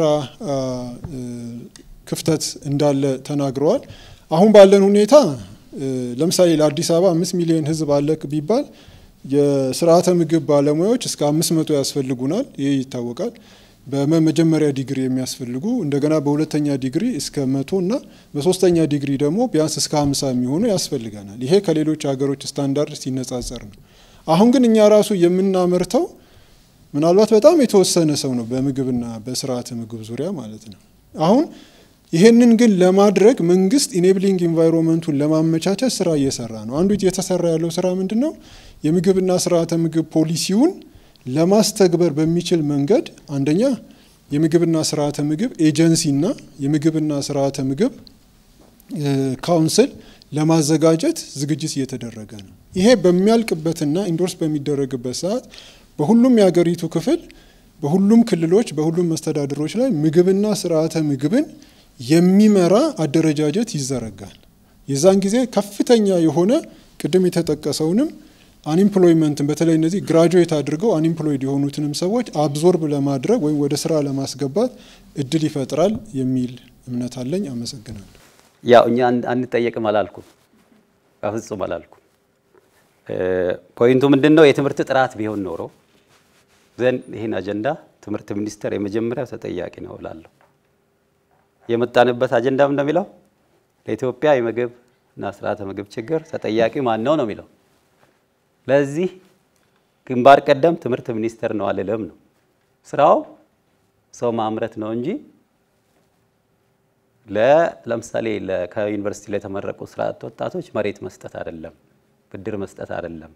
ክፍተት እንዳለ ተናግረዋል። አሁን ባለን ሁኔታ ለምሳሌ ለአዲስ አበባ አምስት ሚሊዮን ህዝብ አለ ቢባል የስርዓተ ምግብ ባለሙያዎች እስከ አምስት መቶ ያስፈልጉናል። ይህ ይታወቃል። በመጀመሪያ ዲግሪ የሚያስፈልጉ እንደገና በሁለተኛ ዲግሪ እስከ መቶ እና በሶስተኛ ዲግሪ ደግሞ ቢያንስ እስከ ሀምሳ የሚሆኑ ያስፈልገናል። ይሄ ከሌሎች ሀገሮች ስታንዳርድ ሲነጻጸር ነው። አሁን ግን እኛ ራሱ የምናመርተው ምናልባት በጣም የተወሰነ ሰው ነው በምግብና በስርዓተ ምግብ ዙሪያ ማለት ነው። አሁን ይሄንን ግን ለማድረግ መንግስት ኢኔብሊንግ ኢንቫይሮንመንቱን ለማመቻቸት ስራ እየሰራ ነው። አንዱ እየተሰራ ያለው ስራ ምንድን ነው? የምግብና ስርዓተ ምግብ ፖሊሲውን ለማስተግበር በሚችል መንገድ አንደኛ የምግብና ስርዓተ ምግብ ኤጀንሲና የምግብና ስርዓተ ምግብ ካውንስል ለማዘጋጀት ዝግጅት እየተደረገ ነው። ይሄ በሚያልቅበትና ኢንዶርስ በሚደረግበት ሰዓት በሁሉም የሀገሪቱ ክፍል በሁሉም ክልሎች በሁሉም መስተዳድሮች ላይ ምግብና ስርዓተ ምግብን የሚመራ አደረጃጀት ይዘረጋል። የዛን ጊዜ ከፍተኛ የሆነ ቅድም የተጠቀሰውንም አንኢምፕሎይመንትን በተለይ እነዚህ ግራጁዌት አድርገው አንኢምፕሎይድ የሆኑትንም ሰዎች አብዞርብ ለማድረግ ወይም ወደ ስራ ለማስገባት እድል ይፈጥራል የሚል እምነት አለኝ። አመሰግናለሁ። ያው እኛ አንጠየቅም አላልኩም፣ በፍጹም አላልኩም። ፖይንቱ ምንድን ነው? የትምህርት ጥራት ቢሆን ኖሮ ዘንድ ይህን አጀንዳ ትምህርት ሚኒስቴር የመጀመሪያው ተጠያቂ ነው እላለሁ። የመጣንበት አጀንዳም እንደሚለው ለኢትዮጵያ የምግብ እና ስርዓተ ምግብ ችግር ተጠያቂ ማን ነው ነው የሚለው። ለዚህ ግንባር ቀደም ትምህርት ሚኒስቴር ነው አልልም ነው። ስራው ሰው ማምረት ነው እንጂ ለምሳሌ ከዩኒቨርሲቲ ላይ የተመረቁ ስራ አጥ ወጣቶች መሬት መስጠት አይደለም፣ ብድር መስጠት አይደለም።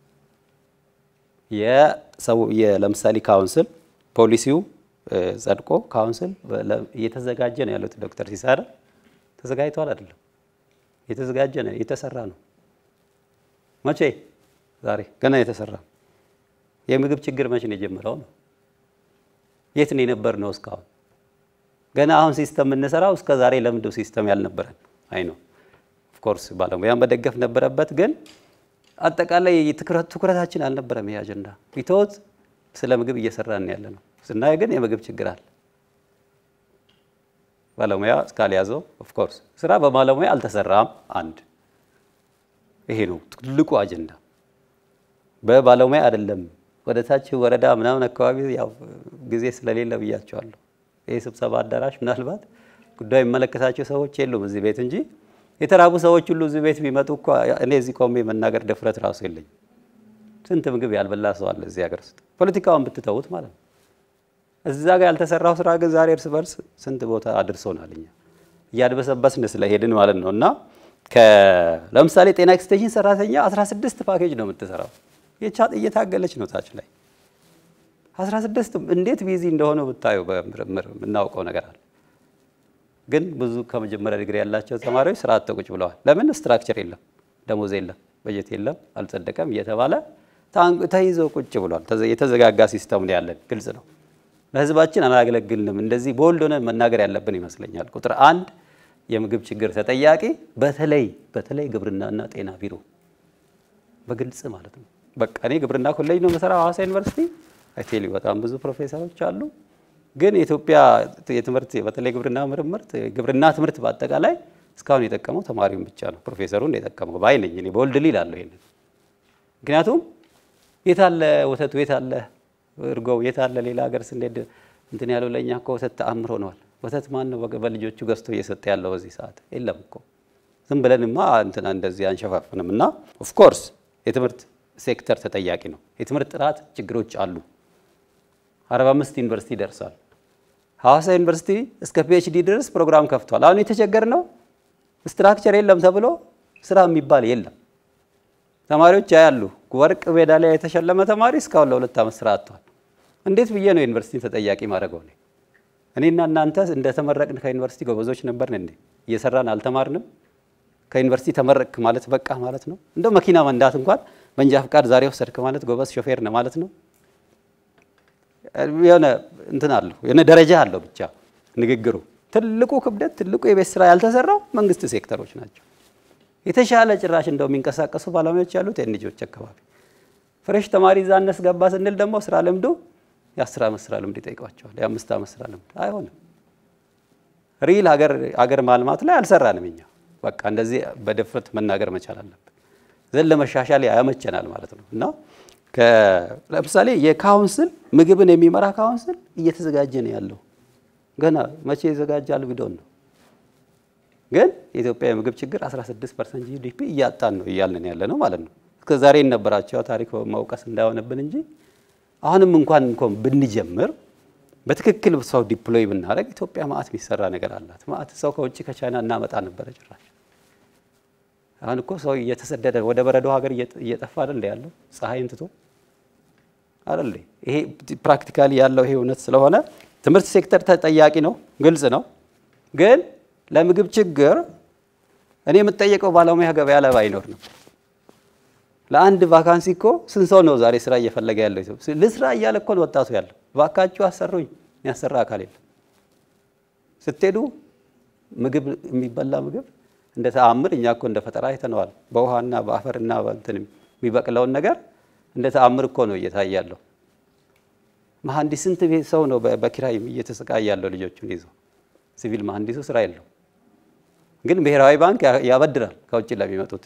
የሰው ለምሳሌ ካውንስል ፖሊሲው ጸድቆ ካውንስል እየተዘጋጀ ነው ያሉት ዶክተር ሲሳረ ተዘጋጅተዋል አይደለም፣ እየተዘጋጀ ነው እየተሰራ ነው። መቼ ዛሬ ገና የተሰራ የምግብ ችግር መቼ ነው የጀመረው ነው? የት ነው የነበር ነው እስካሁን? ገና አሁን ሲስተም የምንሰራው እስከ ዛሬ ለምንድነው ሲስተም ያልነበረን? አይ ነው ኦፍኮርስ ባለሙያን መደገፍ ነበረበት፣ ግን አጠቃላይ ትኩረታችን አልነበረም። ይሄ አጀንዳ ቢተወት ስለ ምግብ እየሰራን ያለ ነው። ስናየ ግን የምግብ ችግር አለ። ባለሙያ እስካልያዘው ኦፍኮርስ ስራ በባለሙያ አልተሰራም። አንድ ይሄ ነው ትልቁ አጀንዳ። በባለሙያ አይደለም ወደ ታች ወረዳ ምናምን አካባቢ ያው ጊዜ ስለሌለ ብያቸዋለሁ። ይህ ስብሰባ አዳራሽ ምናልባት ጉዳዩ የሚመለከታቸው ሰዎች የሉም እዚህ ቤት እንጂ የተራቡ ሰዎች ሁሉ እዚህ ቤት ቢመጡ እኮ እኔ እዚህ ቆሜ መናገር ድፍረት ራሱ የለኝም። ስንት ምግብ ያልበላ ሰው አለ እዚህ ሀገር ውስጥ ፖለቲካውን ብትተዉት ማለት ነው። እዛ ጋር ያልተሰራው ስራ ግን ዛሬ እርስ በርስ ስንት ቦታ አድርሶናል። እኛ እያድበሰበስን ስለሄድን ማለት ነው። እና ለምሳሌ ጤና ኤክስቴንሽን ሰራተኛ 16 ፓኬጅ ነው የምትሰራው እየታገለች ነው ታች ላይ 16 እንዴት ቢዚ እንደሆነ ብታዩ በምርምር የምናውቀው ነገር አለ። ግን ብዙ ከመጀመሪያ ዲግሪ ያላቸው ተማሪዎች ስራ አጥ ቁጭ ብለዋል። ለምን? ስትራክቸር የለም፣ ደሞዝ የለም፣ በጀት የለም፣ አልጸደቀም እየተባለ ተይዞ ቁጭ ብሏል። የተዘጋጋ ሲስተም ነው ያለን። ግልጽ ነው። ለህዝባችን አላገለግልንም። እንደዚህ ቦልድ ሆነን መናገር ያለብን ይመስለኛል። ቁጥር አንድ የምግብ ችግር ተጠያቂ በተለይ በተለይ ግብርናና ጤና ቢሮ በግልጽ ማለት ነው። በቃ እኔ ግብርና ኮሌጅ ነው የምሰራው ሐዋሳ ዩኒቨርሲቲ አይቴሊ በጣም ብዙ ፕሮፌሰሮች አሉ። ግን የኢትዮጵያ የትምህርት በተለይ ግብርና ምርምር ግብርና ትምህርት በአጠቃላይ እስካሁን የጠቀመው ተማሪውን ብቻ ነው ፕሮፌሰሩን የጠቀመው ባይ ነኝ እኔ በወልድ ሊል አለሁ ይሄንን ምክንያቱም የታለ ወተቱ የታለ እርጎው የታለ ሌላ ሀገር ስንሄድ እንትን ያለው ለእኛ እኮ ወተት ተአምር ሆነዋል። ወተት ማን ነው በልጆቹ ገዝቶ እየሰጠ ያለው በዚህ ሰዓት? የለም እኮ ዝም ብለንማ እንትና እንደዚህ አንሸፋፍንም። እና ኦፍኮርስ የትምህርት ሴክተር ተጠያቂ ነው። የትምህርት ጥራት ችግሮች አሉ። 45 ዩኒቨርሲቲ ደርሷል። ሐዋሳ ዩኒቨርሲቲ እስከ ፒኤችዲ ድረስ ፕሮግራም ከፍቷል። አሁን የተቸገር ነው ስትራክቸር የለም ተብሎ ስራ የሚባል የለም። ተማሪዎች ያያሉ ወርቅ ሜዳሊያ የተሸለመ ተማሪ እስካሁን ለሁለት ዓመት ስራ አጥቷል። እንዴት ብዬ ነው ዩኒቨርሲቲን ተጠያቂ ማድረገው? እኔ እኔና እናንተ እንደተመረቅን ከዩኒቨርሲቲ ጎበዞች ነበርን እንዴ? እየሰራን አልተማርንም? ከዩኒቨርሲቲ ተመረቅክ ማለት በቃ ማለት ነው? እንደው መኪና መንዳት እንኳን መንጃ ፍቃድ ዛሬ ወሰድክ ማለት ጎበዝ ሾፌር ነው ማለት ነው? የሆነ እንትን አለው የሆነ ደረጃ አለው ብቻ ንግግሩ። ትልቁ ክብደት ትልቁ የቤት ስራ ያልተሰራው መንግስት ሴክተሮች ናቸው። የተሻለ ጭራሽ እንደው የሚንቀሳቀሱ ባለሙያዎች ያሉት የኤንጂኦዎች አካባቢ ፍሬሽ ተማሪ እዛ እናስገባ ስንል ደግሞ ስራ ልምዱ የአስር ዓመት ስራ ልምድ ይጠይቋቸዋል። የአምስት ዓመት ስራ ልምድ አይሆንም። ሪል ሀገር ማልማት ላይ አልሰራንም እኛ። በቃ እንደዚህ በድፍረት መናገር መቻል አለብን። ዘን ለመሻሻል ያመቸናል ማለት ነው እና ለምሳሌ የካውንስል ምግብን የሚመራ ካውንስል እየተዘጋጀ ነው ያለው። ገና መቼ ይዘጋጃል ቢዶን ነው። ግን የኢትዮጵያ የምግብ ችግር 16 ፐርሰንት ጂዲፒ እያጣን ነው እያልን ያለ ነው ማለት ነው። እስከ ዛሬ የነበራቸው ታሪክ መውቀስ እንዳይሆንብን እንጂ አሁንም እንኳን እንኳን ብንጀምር በትክክል ሰው ዲፕሎይ ብናደረግ ኢትዮጵያ ማአት የሚሰራ ነገር አላት። ማአት ሰው ከውጭ ከቻይና እናመጣ ነበረ ጭራሽ። አሁን እኮ ሰው እየተሰደደ ወደ በረዶ ሀገር እየጠፋ አይደል ያለው ፀሐይን ትቶ አይደል? ይሄ ፕራክቲካሊ ያለው ይሄ እውነት ስለሆነ ትምህርት ሴክተር ተጠያቂ ነው፣ ግልጽ ነው። ግን ለምግብ ችግር እኔ የምጠየቀው ባለሙያ ገበያ ላይ ባይኖር ነው። ለአንድ ቫካንሲ እኮ ስንት ሰው ነው ዛሬ ስራ እየፈለገ ያለው? ልስራ እያለ እኮ ነው ወጣቱ ያለው። ባካችሁ አሰሩኝ፣ የሚያሰራ አካል የለም። ስትሄዱ ምግብ የሚበላ ምግብ እንደ ተአምር እኛ እኮ እንደ ፈጠራ አይተነዋል። በውሃና በአፈርና በእንትን የሚበቅለውን ነገር እንደ ተአምር እኮ ነው እየታየ ያለው። መሐንዲስ ስንት ቤት ሰው ነው በኪራይ እየተሰቃየ ያለው ልጆቹን ይዞ። ሲቪል መሐንዲሱ ስራ የለው፣ ግን ብሔራዊ ባንክ ያበድራል ከውጭ ለሚመጡት።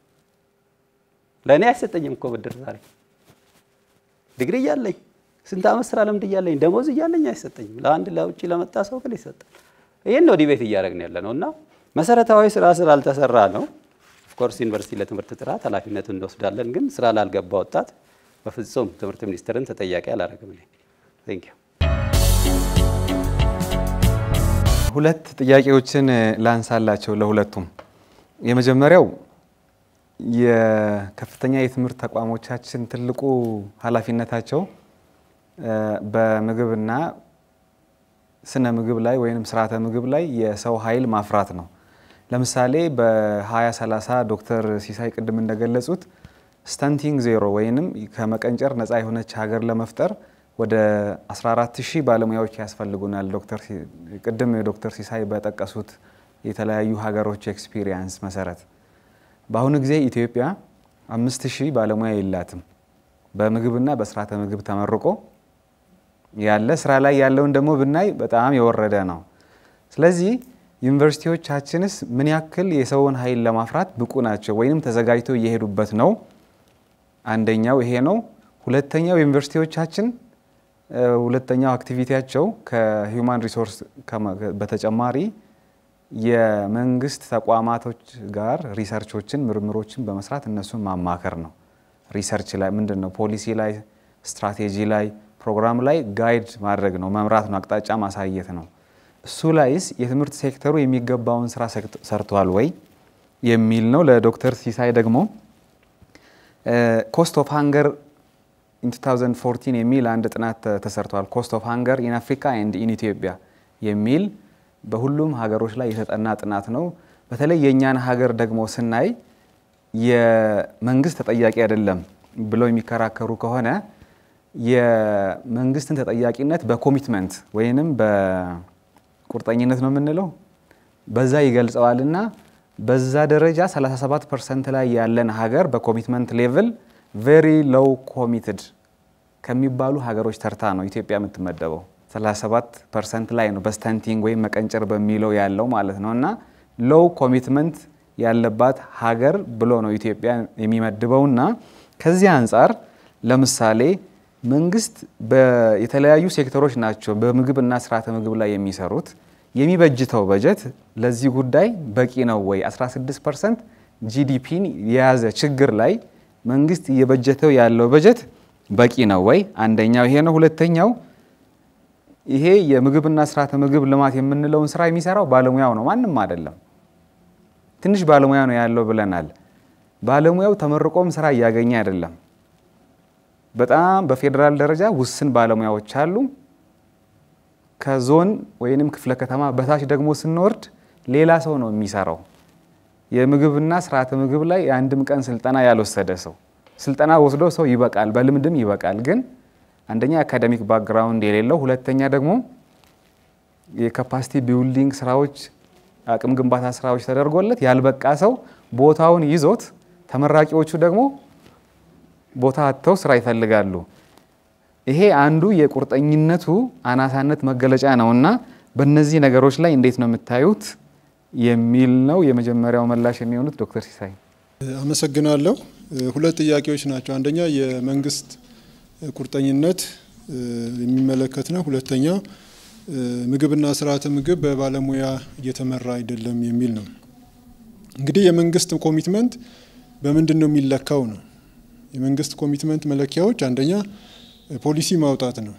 ለእኔ አይሰጠኝም እኮ ብድር ዛሬ ዲግሪ እያለኝ ስንት ዓመት ስራ ልምድ እያለኝ ደሞዝ እያለኝ አይሰጠኝም። ለአንድ ለውጭ ለመጣ ሰው ግን ይሰጣል። ይህን ነው ዲቤት እያደረግን ያለ ነው እና መሰረታዊ ስራ ስላልተሰራ ነው። ኦፍኮርስ ዩኒቨርሲቲ ለትምህርት ጥራት ኃላፊነቱን እንወስዳለን፣ ግን ስራ ላልገባ ወጣት በፍጹም ትምህርት ሚኒስቴርን ተጠያቂ አላደረግም። ቴንክ ዩ። ሁለት ጥያቄዎችን ላንሳላቸው ለሁለቱም። የመጀመሪያው የከፍተኛ የትምህርት ተቋሞቻችን ትልቁ ኃላፊነታቸው በምግብና ስነ ምግብ ላይ ወይም ስርዓተ ምግብ ላይ የሰው ኃይል ማፍራት ነው። ለምሳሌ በ2030 ዶክተር ሲሳይ ቅድም እንደገለጹት ስታንቲንግ ዜሮ ወይንም ከመቀንጨር ነፃ የሆነች ሀገር ለመፍጠር ወደ 14000 ባለሙያዎች ያስፈልጉናል። ቅድም ዶክተር ሲሳይ በጠቀሱት የተለያዩ ሀገሮች ኤክስፒሪየንስ መሰረት በአሁኑ ጊዜ ኢትዮጵያ 5000 ባለሙያ የላትም። በምግብና በስርዓተ ምግብ ተመርቆ ያለ ስራ ላይ ያለውን ደግሞ ብናይ በጣም የወረደ ነው። ስለዚህ ዩኒቨርሲቲዎቻችንስ ምን ያክል የሰውን ኃይል ለማፍራት ብቁ ናቸው ወይም ተዘጋጅተው እየሄዱበት ነው? አንደኛው ይሄ ነው። ሁለተኛው ዩኒቨርሲቲዎቻችን ሁለተኛው አክቲቪቲያቸው ከሂውማን ሪሶርስ በተጨማሪ የመንግስት ተቋማቶች ጋር ሪሰርቾችን፣ ምርምሮችን በመስራት እነሱን ማማከር ነው። ሪሰርች ላይ ምንድን ነው ፖሊሲ ላይ ስትራቴጂ ላይ ፕሮግራም ላይ ጋይድ ማድረግ ነው፣ መምራት ነው፣ አቅጣጫ ማሳየት ነው። እሱ ላይስ የትምህርት ሴክተሩ የሚገባውን ስራ ሰርቷል ወይ የሚል ነው። ለዶክተር ሲሳይ ደግሞ ኮስት ኦፍ ሃንገር ኢን 2014 የሚል አንድ ጥናት ተሰርቷል። ኮስት ኦፍ ሃንገር ኢን አፍሪካ ኤንድ ኢን ኢትዮጵያ የሚል በሁሉም ሀገሮች ላይ የተጠና ጥናት ነው። በተለይ የእኛን ሀገር ደግሞ ስናይ የመንግስት ተጠያቂ አይደለም ብለው የሚከራከሩ ከሆነ የመንግስትን ተጠያቂነት በኮሚትመንት ወይንም በቁርጠኝነት ነው የምንለው በዛ ይገልጸዋልና በዛ ደረጃ 37 ፐርሰንት ላይ ያለን ሀገር በኮሚትመንት ሌቭል ቬሪ ሎው ኮሚትድ ከሚባሉ ሀገሮች ተርታ ነው ኢትዮጵያ የምትመደበው። 37 ፐርሰንት ላይ ነው በስተንቲንግ ወይም መቀንጨር በሚለው ያለው ማለት ነው እና ሎው ኮሚትመንት ያለባት ሀገር ብሎ ነው ኢትዮጵያ የሚመድበውና ከዚህ አንጻር ለምሳሌ መንግስት የተለያዩ ሴክተሮች ናቸው በምግብና ስርዓተ ምግብ ላይ የሚሰሩት። የሚበጅተው በጀት ለዚህ ጉዳይ በቂ ነው ወይ? 16 ፐርሰንት ጂዲፒን የያዘ ችግር ላይ መንግስት እየበጀተው ያለው በጀት በቂ ነው ወይ? አንደኛው ይሄ ነው። ሁለተኛው ይሄ የምግብና ስርዓተ ምግብ ልማት የምንለውን ስራ የሚሰራው ባለሙያው ነው፣ ማንም አይደለም። ትንሽ ባለሙያ ነው ያለው ብለናል። ባለሙያው ተመርቆም ስራ እያገኘ አይደለም። በጣም በፌዴራል ደረጃ ውስን ባለሙያዎች አሉ። ከዞን ወይንም ክፍለ ከተማ በታች ደግሞ ስንወርድ ሌላ ሰው ነው የሚሰራው። የምግብና ስርዓተ ምግብ ላይ የአንድም ቀን ስልጠና ያልወሰደ ሰው ስልጠና ወስዶ ሰው ይበቃል፣ በልምድም ይበቃል። ግን አንደኛ አካደሚክ ባክግራውንድ የሌለው፣ ሁለተኛ ደግሞ የካፓሲቲ ቢልዲንግ ስራዎች፣ አቅም ግንባታ ስራዎች ተደርጎለት ያልበቃ ሰው ቦታውን ይዞት ተመራቂዎቹ ደግሞ ቦታ አጥተው ስራ ይፈልጋሉ። ይሄ አንዱ የቁርጠኝነቱ አናሳነት መገለጫ ነውና በእነዚህ ነገሮች ላይ እንዴት ነው የምታዩት የሚል ነው የመጀመሪያው ምላሽ የሚሆኑት ዶክተር ሲሳይ አመሰግናለሁ። ሁለት ጥያቄዎች ናቸው። አንደኛ የመንግስት ቁርጠኝነት የሚመለከት ነው። ሁለተኛ ምግብና ስርዓተ ምግብ በባለሙያ እየተመራ አይደለም የሚል ነው። እንግዲህ የመንግስት ኮሚትመንት በምንድን ነው የሚለካው ነው። የመንግስት ኮሚትመንት መለኪያዎች አንደኛ ፖሊሲ ማውጣት ነው።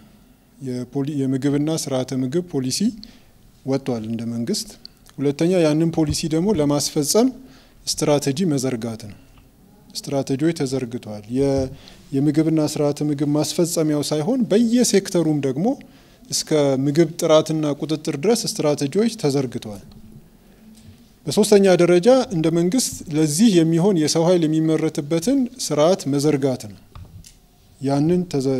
የምግብና ስርዓተ ምግብ ፖሊሲ ወጥቷል እንደ መንግስት። ሁለተኛ ያንን ፖሊሲ ደግሞ ለማስፈጸም ስትራቴጂ መዘርጋት ነው። ስትራቴጂዎች ተዘርግተዋል። የምግብና ስርዓተ ምግብ ማስፈጸሚያው ሳይሆን በየሴክተሩም ደግሞ እስከ ምግብ ጥራትና ቁጥጥር ድረስ ስትራቴጂዎች ተዘርግተዋል። በሶስተኛ ደረጃ እንደ መንግስት ለዚህ የሚሆን የሰው ኃይል የሚመረትበትን ስርዓት መዘርጋት ነው። ያንን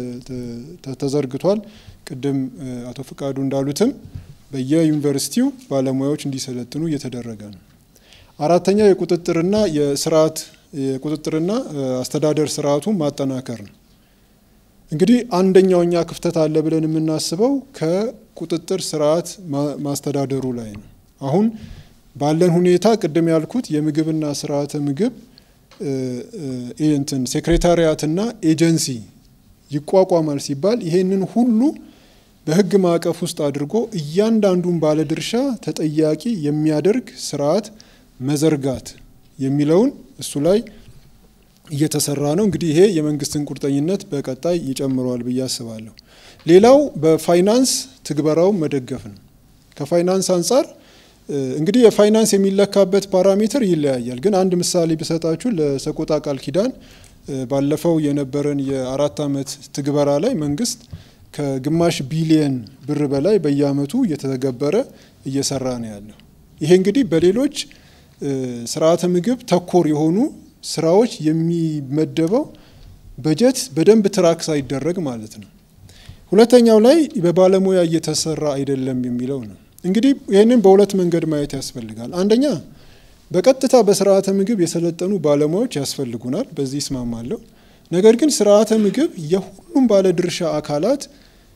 ተዘርግቷል። ቅድም አቶ ፍቃዱ እንዳሉትም በየዩኒቨርሲቲው ባለሙያዎች እንዲሰለጥኑ እየተደረገ ነው። አራተኛ የቁጥጥርና የስርዓት የቁጥጥርና አስተዳደር ስርዓቱን ማጠናከር ነው። እንግዲህ አንደኛው እኛ ክፍተት አለ ብለን የምናስበው ከቁጥጥር ስርዓት ማስተዳደሩ ላይ ነው። አሁን ባለን ሁኔታ ቅድም ያልኩት የምግብና ስርዓተ ምግብ እንትን ሴክሬታሪያትና ኤጀንሲ ይቋቋማል ሲባል ይሄንን ሁሉ በህግ ማዕቀፍ ውስጥ አድርጎ እያንዳንዱን ባለድርሻ ተጠያቂ የሚያደርግ ስርዓት መዘርጋት የሚለውን እሱ ላይ እየተሰራ ነው። እንግዲህ ይሄ የመንግስትን ቁርጠኝነት በቀጣይ ይጨምረዋል ብዬ አስባለሁ። ሌላው በፋይናንስ ትግበራው መደገፍ ነው። ከፋይናንስ አንጻር እንግዲህ የፋይናንስ የሚለካበት ፓራሜትር ይለያያል። ግን አንድ ምሳሌ ብሰጣችሁ ለሰቆጣ ቃል ኪዳን ባለፈው የነበረን የአራት ዓመት ትግበራ ላይ መንግስት ከግማሽ ቢሊየን ብር በላይ በየአመቱ እየተገበረ እየሰራ ነው ያለው። ይሄ እንግዲህ በሌሎች ስርዓተ ምግብ ተኮር የሆኑ ስራዎች የሚመደበው በጀት በደንብ ትራክ ሳይደረግ ማለት ነው። ሁለተኛው ላይ በባለሙያ እየተሰራ አይደለም የሚለው ነው። እንግዲህ ይህንን በሁለት መንገድ ማየት ያስፈልጋል። አንደኛ በቀጥታ በስርዓተ ምግብ የሰለጠኑ ባለሙያዎች ያስፈልጉናል፣ በዚህ ይስማማለሁ። ነገር ግን ስርዓተ ምግብ የሁሉም ባለድርሻ አካላት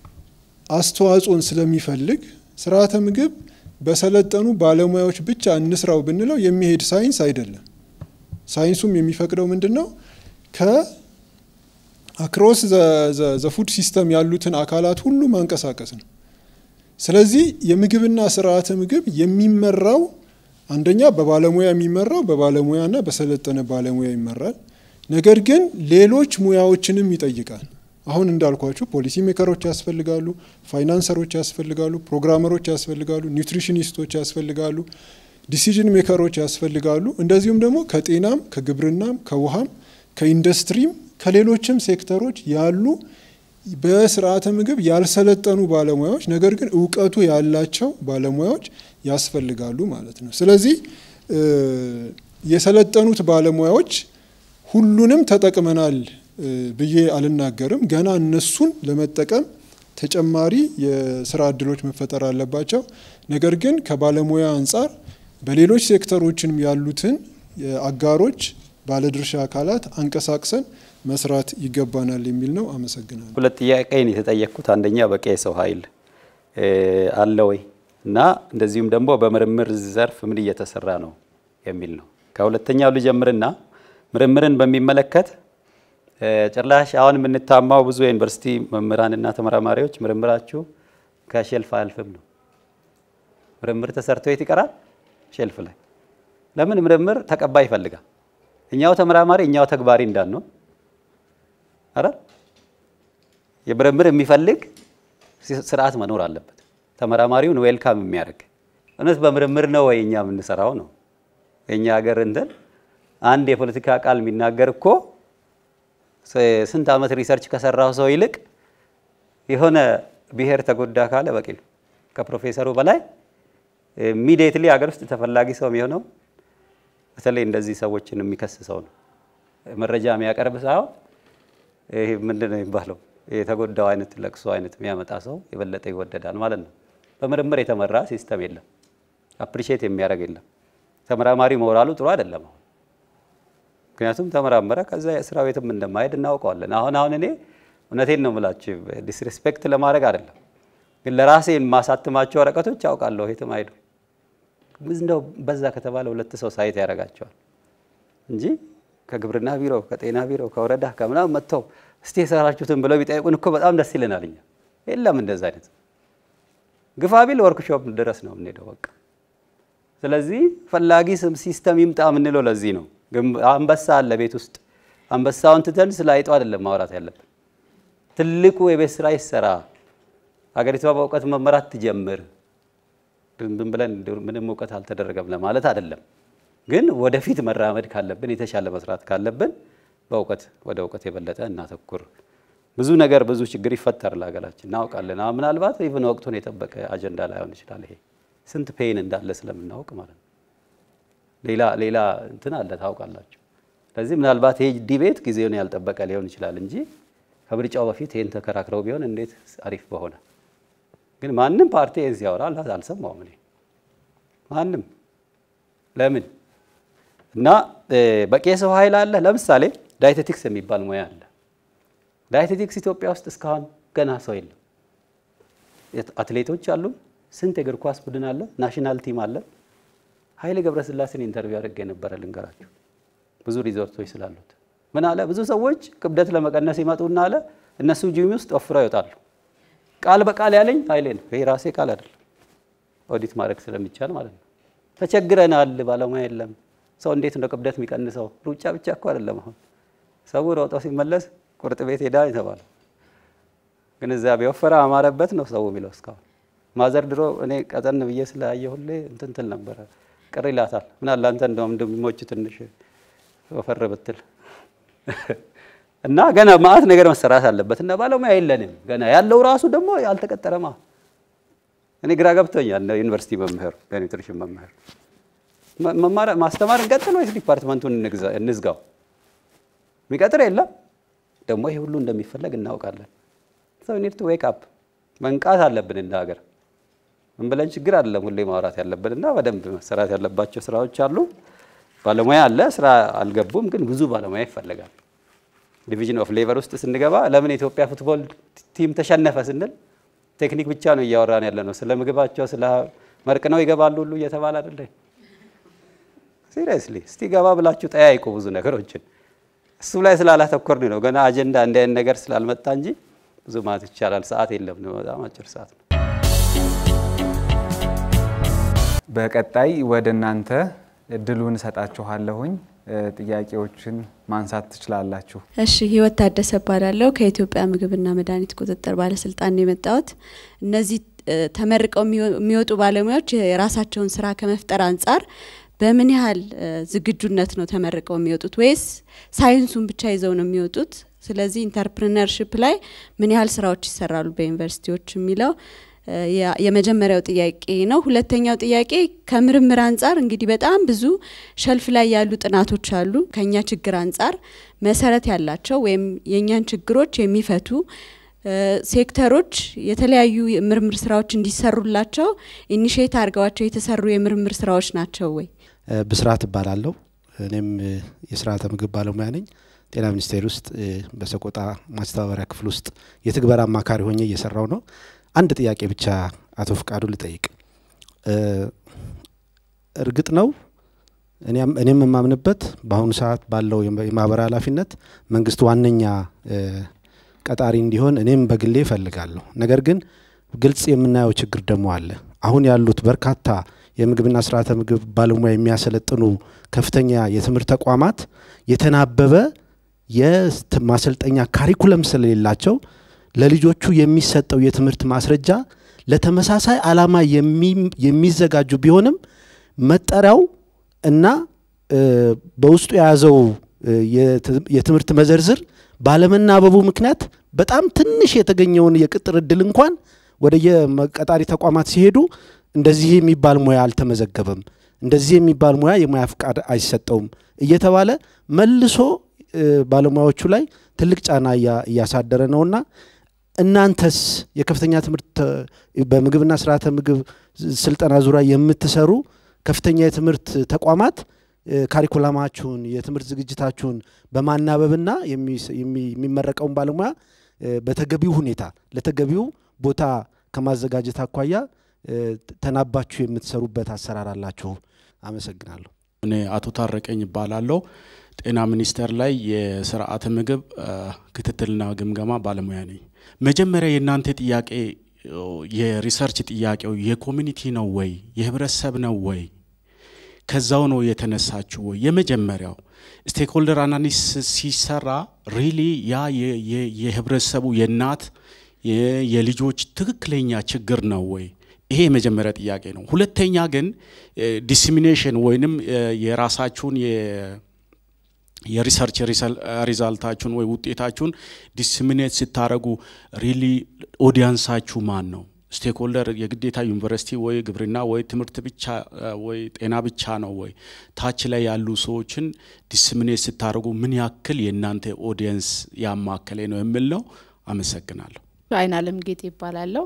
አስተዋጽኦን ስለሚፈልግ ስርዓተ ምግብ በሰለጠኑ ባለሙያዎች ብቻ እንስራው ብንለው የሚሄድ ሳይንስ አይደለም። ሳይንሱም የሚፈቅደው ምንድን ነው? ከአክሮስ ዘፉድ ሲስተም ያሉትን አካላት ሁሉ ማንቀሳቀስ ነው። ስለዚህ የምግብና ስርዓተ ምግብ የሚመራው አንደኛ በባለሙያ የሚመራው በባለሙያና በሰለጠነ ባለሙያ ይመራል። ነገር ግን ሌሎች ሙያዎችንም ይጠይቃል። አሁን እንዳልኳችሁ ፖሊሲ ሜከሮች ያስፈልጋሉ፣ ፋይናንሰሮች ያስፈልጋሉ፣ ፕሮግራመሮች ያስፈልጋሉ፣ ኒውትሪሽኒስቶች ያስፈልጋሉ፣ ዲሲዥን ሜከሮች ያስፈልጋሉ። እንደዚሁም ደግሞ ከጤናም፣ ከግብርናም፣ ከውሃም፣ ከኢንዱስትሪም ከሌሎችም ሴክተሮች ያሉ በስርዓተ ምግብ ያልሰለጠኑ ባለሙያዎች ነገር ግን እውቀቱ ያላቸው ባለሙያዎች ያስፈልጋሉ ማለት ነው። ስለዚህ የሰለጠኑት ባለሙያዎች ሁሉንም ተጠቅመናል ብዬ አልናገርም። ገና እነሱን ለመጠቀም ተጨማሪ የስራ እድሎች መፈጠር አለባቸው። ነገር ግን ከባለሙያ አንጻር በሌሎች ሴክተሮችንም ያሉትን አጋሮች፣ ባለድርሻ አካላት አንቀሳቅሰን መስራት ይገባናል የሚል ነው። አመሰግናለሁ። ሁለት ጥያቄን የተጠየቅኩት አንደኛ በቂ የሰው ኃይል አለ ወይ እና እንደዚሁም ደግሞ በምርምር ዘርፍ ምን እየተሰራ ነው የሚል ነው። ከሁለተኛው ልጀምርና ምርምርን በሚመለከት ጭራሽ አሁን የምንታማው ብዙ የዩኒቨርሲቲ መምህራንና ተመራማሪዎች ምርምራችሁ ከሼልፍ አያልፍም ነው። ምርምር ተሰርቶ የት ይቀራል? ሼልፍ ላይ። ለምን? ምርምር ተቀባይ ይፈልጋል። እኛው ተመራማሪ እኛው ተግባሪ እንዳንሆን አረ የምርምር የሚፈልግ ስርዓት መኖር አለበት። ተመራማሪውን ዌልካም የሚያደርግ እውነት በምርምር ነው ወይ እኛ የምንሰራው ነው። የእኛ ሀገር እንትን አንድ የፖለቲካ ቃል የሚናገር እኮ ስንት ዓመት ሪሰርች ከሰራው ሰው ይልቅ የሆነ ብሔር ተጎዳ ካለ በቂ ነው። ከፕሮፌሰሩ በላይ ኢሚዲየትሊ ሀገር ውስጥ ተፈላጊ ሰው የሚሆነው በተለይ እንደዚህ ሰዎችን የሚከስ ሰው ነው። መረጃ የሚያቀርብ ሳይሆን ይሄ ምንድን ነው የሚባለው የተጎዳው አይነት ለቅሶ አይነት የሚያመጣ ሰው የበለጠ ይወደዳል ማለት ነው። በምርምር የተመራ ሲስተም የለም። አፕሪሼት የሚያደርግ የለም። ተመራማሪ ሞራሉ ጥሩ አይደለም አሁን ምክንያቱም ተመራመረ ከዛ የስራ ቤትም እንደማሄድ እናውቀዋለን። አሁን አሁን እኔ እውነቴን ነው የምላችሁ ዲስሪስፔክት ለማድረግ አይደለም፣ ግን ለራሴ የማሳትማቸው ወረቀቶች ያውቃለሁ የትም አይሄዱ እንደው በዛ ከተባለ ሁለት ሰው ሳይት ያደርጋቸዋል እንጂ ከግብርና ቢሮ፣ ከጤና ቢሮ፣ ከወረዳ ከምናምን መጥተው እስቲ የሰራችሁትን ብለው ቢጠይቁን እኮ በጣም ደስ ይለናል። እኛ የለም እንደዛ አይነት ግፋ ቢል ወርክሾፕ ድረስ ነው የምንሄደው በቃ። ስለዚህ ፈላጊ ሲስተም ይምጣ የምንለው ለዚህ ነው። አንበሳ አለ ቤት ውስጥ አንበሳውን ትተን ስለ አይጧ አይደለም ማውራት ያለብን። ትልቁ የቤት ስራ ይሰራ፣ ሀገሪቷ በእውቀት መመራት ትጀምር። ዝም ብለን ምንም እውቀት አልተደረገም ለማለት አይደለም፣ ግን ወደፊት መራመድ ካለብን የተሻለ መስራት ካለብን በእውቀት ወደ እውቀት የበለጠ እናተኩር። ብዙ ነገር ብዙ ችግር ይፈጠራል ሀገራችን እናውቃለን። ምናልባት ኢቭን ወቅቱን የጠበቀ አጀንዳ ላይሆን ይችላል። ይሄ ስንት ፔን እንዳለ ስለምናውቅ ማለት ነው። ሌላ ሌላ እንትን አለ ታውቃላችሁ። ስለዚህ ምናልባት ይሄ ዲቤት ጊዜውን ያልጠበቀ ሊሆን ይችላል እንጂ ከምርጫው በፊት ይህን ተከራክረው ቢሆን እንዴት አሪፍ በሆነ። ግን ማንም ፓርቲ ይህን ሲያወራ አልሰማውም እኔ ማንም። ለምን እና በቂ የሰው ኃይል አለ። ለምሳሌ ዳይቴቲክስ የሚባል ሙያ አለ። ዳይቴቲክስ ኢትዮጵያ ውስጥ እስካሁን ገና ሰው የለም። አትሌቶች አሉ። ስንት የእግር ኳስ ቡድን አለ። ናሽናል ቲም አለ። ኃይሌ ገብረስላሴን ኢንተርቪው አድርጌ የነበረ ልንገራችሁ፣ ብዙ ሪዞርቶች ስላሉት ምን አለ፣ ብዙ ሰዎች ክብደት ለመቀነስ ይመጡና አለ እነሱ ጂም ውስጥ ወፍረው ይወጣሉ። ቃል በቃል ያለኝ ኃይሌ ነው። ይሄ ራሴ ቃል አይደለም፣ ኦዲት ማድረግ ስለሚቻል ማለት ነው። ተቸግረናል፣ ባለሙያ የለም። ሰው እንዴት ነው ክብደት የሚቀንሰው? ሩጫ ብቻ እኮ አይደለም። አሁን ሰው ሮጦ ሲመለስ ቁርጥ ቤት ሄዳ የተባለው ግንዛቤ ወፈረ አማረበት ነው ሰው የሚለው እስካሁን ማዘር ድሮ እኔ ቀጠን ብዬ ስላየ ሁሌ እንትን ትል ነበረ። ቅር ይላታል። ምን አለ አንተ እንደውም እንደሚሞች ትንሽ ወፈር ብትል እና ገና ማአት ነገር መሰራት አለበት እና ባለሙያ የለንም ገና ያለው ራሱ ደግሞ ያልተቀጠረማ። እኔ ግራ ገብቶኛል። ዩኒቨርሲቲ መምህር የኒውትሪሽን መምህር ማስተማር እንቀጥል ወይስ ዲፓርትመንቱን እንዝጋው? የሚቀጥር የለም። ደግሞ ይሄ ሁሉ እንደሚፈለግ እናውቃለን። ሰው ኒድ ቱ ዌክ አፕ መንቃት አለብን እንደ ሀገር ምን ብለን ችግር አይደለም ሁሌ ማውራት ያለብን እና በደንብ መሰራት ያለባቸው ስራዎች አሉ። ባለሙያ አለ፣ ስራ አልገቡም፣ ግን ብዙ ባለሙያ ይፈልጋል። ዲቪዥን ኦፍ ሌበር ውስጥ ስንገባ ለምን የኢትዮጵያ ፉትቦል ቲም ተሸነፈ ስንል ቴክኒክ ብቻ ነው እያወራን ያለ ነው። ስለ ምግባቸው ስለ መርቅ ነው ይገባሉ ሁሉ እየተባለ አይደለ? ሲሪየስሊ እስቲ ገባ ብላችሁ ጠያይቁ ብዙ ነገሮችን። እሱ ላይ ስላላተኮርን ነው ገና አጀንዳ እንዲህ አይነት ነገር ስላልመጣ እንጂ ብዙ ማለት ይቻላል። ሰዓት የለም፣ በጣም አጭር ሰዓት ነው። በቀጣይ ወደ እናንተ እድሉን እሰጣችኋለሁኝ። ጥያቄዎችን ማንሳት ትችላላችሁ። እሺ፣ ህይወት ታደሰ እባላለሁ ከኢትዮጵያ ምግብና መድኃኒት ቁጥጥር ባለስልጣን ነው የመጣሁት። እነዚህ ተመርቀው የሚወጡ ባለሙያዎች የራሳቸውን ስራ ከመፍጠር አንጻር በምን ያህል ዝግጁነት ነው ተመርቀው የሚወጡት ወይስ ሳይንሱን ብቻ ይዘው ነው የሚወጡት? ስለዚህ ኢንተርፕርነርሽፕ ላይ ምን ያህል ስራዎች ይሰራሉ በዩኒቨርሲቲዎች የሚለው የመጀመሪያው ጥያቄ ነው። ሁለተኛው ጥያቄ ከምርምር አንጻር እንግዲህ በጣም ብዙ ሸልፍ ላይ ያሉ ጥናቶች አሉ። ከኛ ችግር አንጻር መሰረት ያላቸው ወይም የእኛን ችግሮች የሚፈቱ ሴክተሮች የተለያዩ የምርምር ስራዎች እንዲሰሩላቸው ኢኒሽት አድርገዋቸው የተሰሩ የምርምር ስራዎች ናቸው ወይ? ብስራት እባላለሁ። እኔም የስርዓተ ምግብ ባለሙያ ነኝ። ጤና ሚኒስቴር ውስጥ በሰቆጣ ማስተባበሪያ ክፍል ውስጥ የትግበራ አማካሪ ሆኜ እየሰራው ነው። አንድ ጥያቄ ብቻ አቶ ፍቃዱ ልጠይቅ። እርግጥ ነው እኔም የማምንበት በአሁኑ ሰዓት ባለው የማህበራዊ ኃላፊነት መንግስት ዋነኛ ቀጣሪ እንዲሆን እኔም በግሌ እፈልጋለሁ። ነገር ግን ግልጽ የምናየው ችግር ደግሞ አለ። አሁን ያሉት በርካታ የምግብና ስርዓተ ምግብ ባለሙያ የሚያሰለጥኑ ከፍተኛ የትምህርት ተቋማት የተናበበ የማሰልጠኛ ካሪኩለም ስለሌላቸው ለልጆቹ የሚሰጠው የትምህርት ማስረጃ ለተመሳሳይ ዓላማ የሚዘጋጁ ቢሆንም መጠሪያው እና በውስጡ የያዘው የትምህርት መዘርዝር ባለመናበቡ ምክንያት በጣም ትንሽ የተገኘውን የቅጥር እድል እንኳን ወደ የቀጣሪ ተቋማት ሲሄዱ እንደዚህ የሚባል ሙያ አልተመዘገበም፣ እንደዚህ የሚባል ሙያ የሙያ ፍቃድ አይሰጠውም እየተባለ መልሶ ባለሙያዎቹ ላይ ትልቅ ጫና እያሳደረ ነውና እናንተስ የከፍተኛ ትምህርት በምግብና ስርዓተ ምግብ ስልጠና ዙሪያ የምትሰሩ ከፍተኛ የትምህርት ተቋማት ካሪኩላማችሁን የትምህርት ዝግጅታችሁን በማናበብና የሚመረቀውን ባለሙያ በተገቢው ሁኔታ ለተገቢው ቦታ ከማዘጋጀት አኳያ ተናባችሁ የምትሰሩበት አሰራር አላችሁ? አመሰግናለሁ። እኔ አቶ ታረቀኝ ይባላለሁ። ጤና ሚኒስቴር ላይ የስርዓተ ምግብ ክትትልና ግምገማ ባለሙያ ነኝ። መጀመሪያ የእናንተ ጥያቄ የሪሰርች ጥያቄው የኮሚኒቲ ነው ወይ የህብረተሰብ ነው ወይ ከዛው ነው የተነሳችሁ ወይ? የመጀመሪያው ስቴክሆልደር አናሊሲስ ሲሰራ ሪሊ ያ የህብረተሰቡ የእናት የልጆች ትክክለኛ ችግር ነው ወይ? ይሄ የመጀመሪያ ጥያቄ ነው። ሁለተኛ ግን ዲስሚኔሽን ወይንም የራሳችሁን የሪሰርች ሪዛልታችሁን ወይ ውጤታችሁን ዲስሚኔት ስታደረጉ ሪሊ ኦዲያንሳችሁ ማን ነው? ስቴክሆልደር የግዴታ ዩኒቨርሲቲ ወይ ግብርና ወይ ትምህርት ብቻ ወይ ጤና ብቻ ነው ወይ? ታች ላይ ያሉ ሰዎችን ዲስሚኔት ስታደርጉ ምን ያክል የእናንተ ኦዲየንስ ያማከለ ነው የሚል ነው። አመሰግናለሁ። አይን አለም ጌጤ ይባላለሁ።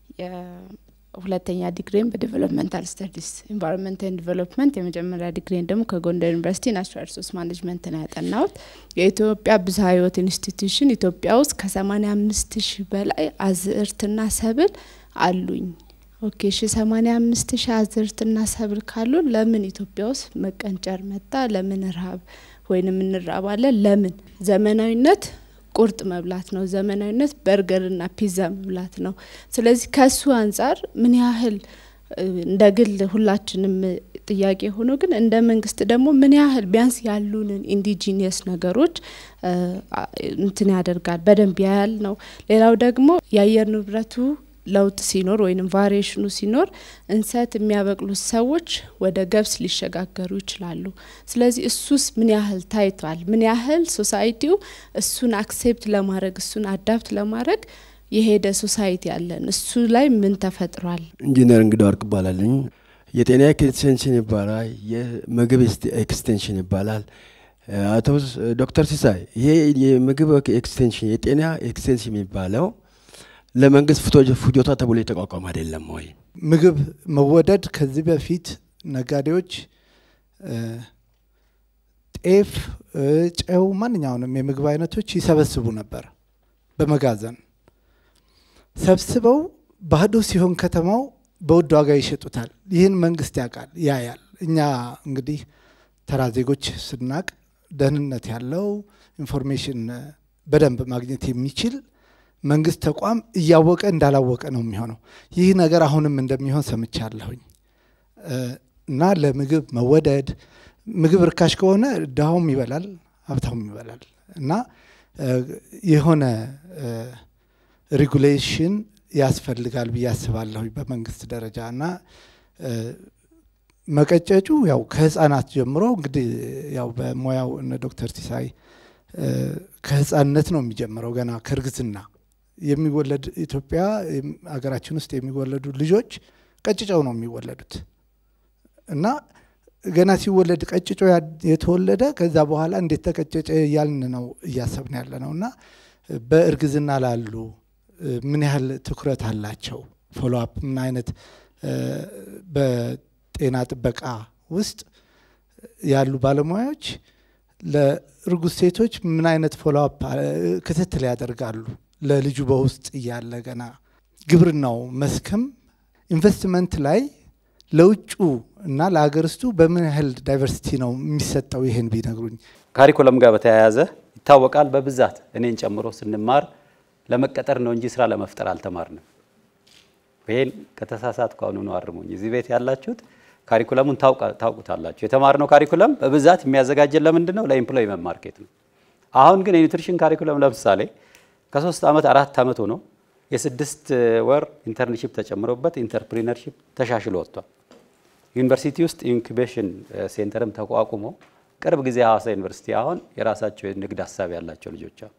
ሁለተኛ ዲግሪን በዴቨሎፕመንታል ስተዲስ ኢንቫይሮንመንት ኤንድ ዲቨሎፕመንት፣ የመጀመሪያ ዲግሪን ደግሞ ከጎንደር ዩኒቨርሲቲ ናቹራል ሪሶርስ ማኔጅመንት ነው ያጠናሁት። የኢትዮጵያ ብዝሃ ሕይወት ኢንስቲትዩሽን ኢትዮጵያ ውስጥ ከሰማኒያ አምስት ሺህ በላይ አዝእርትና ሰብል አሉኝ። ኦኬ ሺ ሰማኒያ አምስት ሺህ አዝርትና ሰብል ካሉ ለምን ኢትዮጵያ ውስጥ መቀንጨር መጣ? ለምን ረሀብ ወይንም እንራባለን? ለምን ዘመናዊነት ቁርጥ መብላት ነው። ዘመናዊነት በርገርና ፒዛ መብላት ነው። ስለዚህ ከሱ አንጻር ምን ያህል እንደ ግል ሁላችንም ጥያቄ ሆኖ ግን እንደ መንግስት ደግሞ ምን ያህል ቢያንስ ያሉንን ኢንዲጂኒየስ ነገሮች እንትን ያደርጋል በደንብ ያያል ነው። ሌላው ደግሞ የአየር ንብረቱ ለውጥ ሲኖር ወይም ቫሪዬሽኑ ሲኖር እንሰት የሚያበቅሉት ሰዎች ወደ ገብስ ሊሸጋገሩ ይችላሉ። ስለዚህ እሱስ ምን ያህል ታይቷል? ምን ያህል ሶሳይቲው እሱን አክሴፕት ለማድረግ እሱን አዳፕት ለማድረግ የሄደ ሶሳይቲ ያለን እሱ ላይ ምን ተፈጥሯል? ኢንጂነር እንግዳ ወርቅ ይባላልኝ። የጤና ኤክስቴንሽን ይባላል፣ የምግብ ኤክስቴንሽን ይባላል። አቶ ዶክተር ሲሳይ ይሄ የምግብ ኤክስቴንሽን የጤና ኤክስቴንሽን የሚባለው ለመንግስት ፍጆታ ተብሎ የተቋቋመ አይደለም ወይ? ምግብ መወደድ ከዚህ በፊት ነጋዴዎች ጤፍ፣ ጨው፣ ማንኛውንም የምግብ አይነቶች ይሰበስቡ ነበር በመጋዘን ሰብስበው ባዶ ሲሆን ከተማው በውድ ዋጋ ይሸጡታል። ይህን መንግስት ያውቃል፣ ያያል። እኛ እንግዲህ ተራ ዜጎች ስናቅ ደህንነት ያለው ኢንፎርሜሽን በደንብ ማግኘት የሚችል መንግስት ተቋም እያወቀ እንዳላወቀ ነው የሚሆነው። ይህ ነገር አሁንም እንደሚሆን ሰምቻለሁኝ እና ለምግብ መወደድ ምግብ ርካሽ ከሆነ ድሃውም ይበላል፣ ሀብታሙም ይበላል እና የሆነ ሬጉሌሽን ያስፈልጋል ብዬ አስባለሁ በመንግስት ደረጃ እና መቀጨጩ ያው ከህፃናት ጀምሮ እንግዲህ ያው በሙያው እነ ዶክተር ሲሳይ ከህፃንነት ነው የሚጀምረው ገና ከእርግዝና የሚወለድ ኢትዮጵያ ሀገራችን ውስጥ የሚወለዱ ልጆች ቀጭጨው ነው የሚወለዱት እና ገና ሲወለድ ቀጭጮ የተወለደ ከዛ በኋላ እንዴት ተቀጨጨ እያልን ነው እያሰብን ያለ ነው እና በእርግዝና ላሉ ምን ያህል ትኩረት አላቸው? ፎሎአፕ ምን አይነት በጤና ጥበቃ ውስጥ ያሉ ባለሙያዎች ለእርጉዝ ሴቶች ምን አይነት ፎሎአፕ ክትትል ያደርጋሉ? ለልጁ በውስጥ እያለ ገና ግብርናው መስክም ኢንቨስትመንት ላይ ለውጩ እና ለሀገር ውስጡ በምን ያህል ዳይቨርሲቲ ነው የሚሰጠው? ይሄን ቢነግሩኝ። ካሪኩለም ጋር በተያያዘ ይታወቃል። በብዛት እኔን ጨምሮ ስንማር ለመቀጠር ነው እንጂ ስራ ለመፍጠር አልተማርንም። ይሄን ከተሳሳት ከሆኑ ነው አርሙኝ። እዚህ ቤት ያላችሁት ካሪኩለሙን ታውቁታላችሁ። የተማርነው ካሪኩለም በብዛት የሚያዘጋጀን ለምንድን ነው? ለኢምፕሎይመንት ማርኬት ነው። አሁን ግን የኒውትሪሽን ካሪኩለም ለምሳሌ ከሶስት ዓመት አራት ዓመት ሆኖ የስድስት ወር ኢንተርንሺፕ ተጨምሮበት ኢንተርፕሪነርሺፕ ተሻሽሎ ወጥቷል። ዩኒቨርሲቲ ውስጥ ኢንኩቤሽን ሴንተርም ተቋቁሞ ቅርብ ጊዜ ሀዋሳ ዩኒቨርሲቲ አሁን የራሳቸው የንግድ ሀሳብ ያላቸው ልጆች አሉ።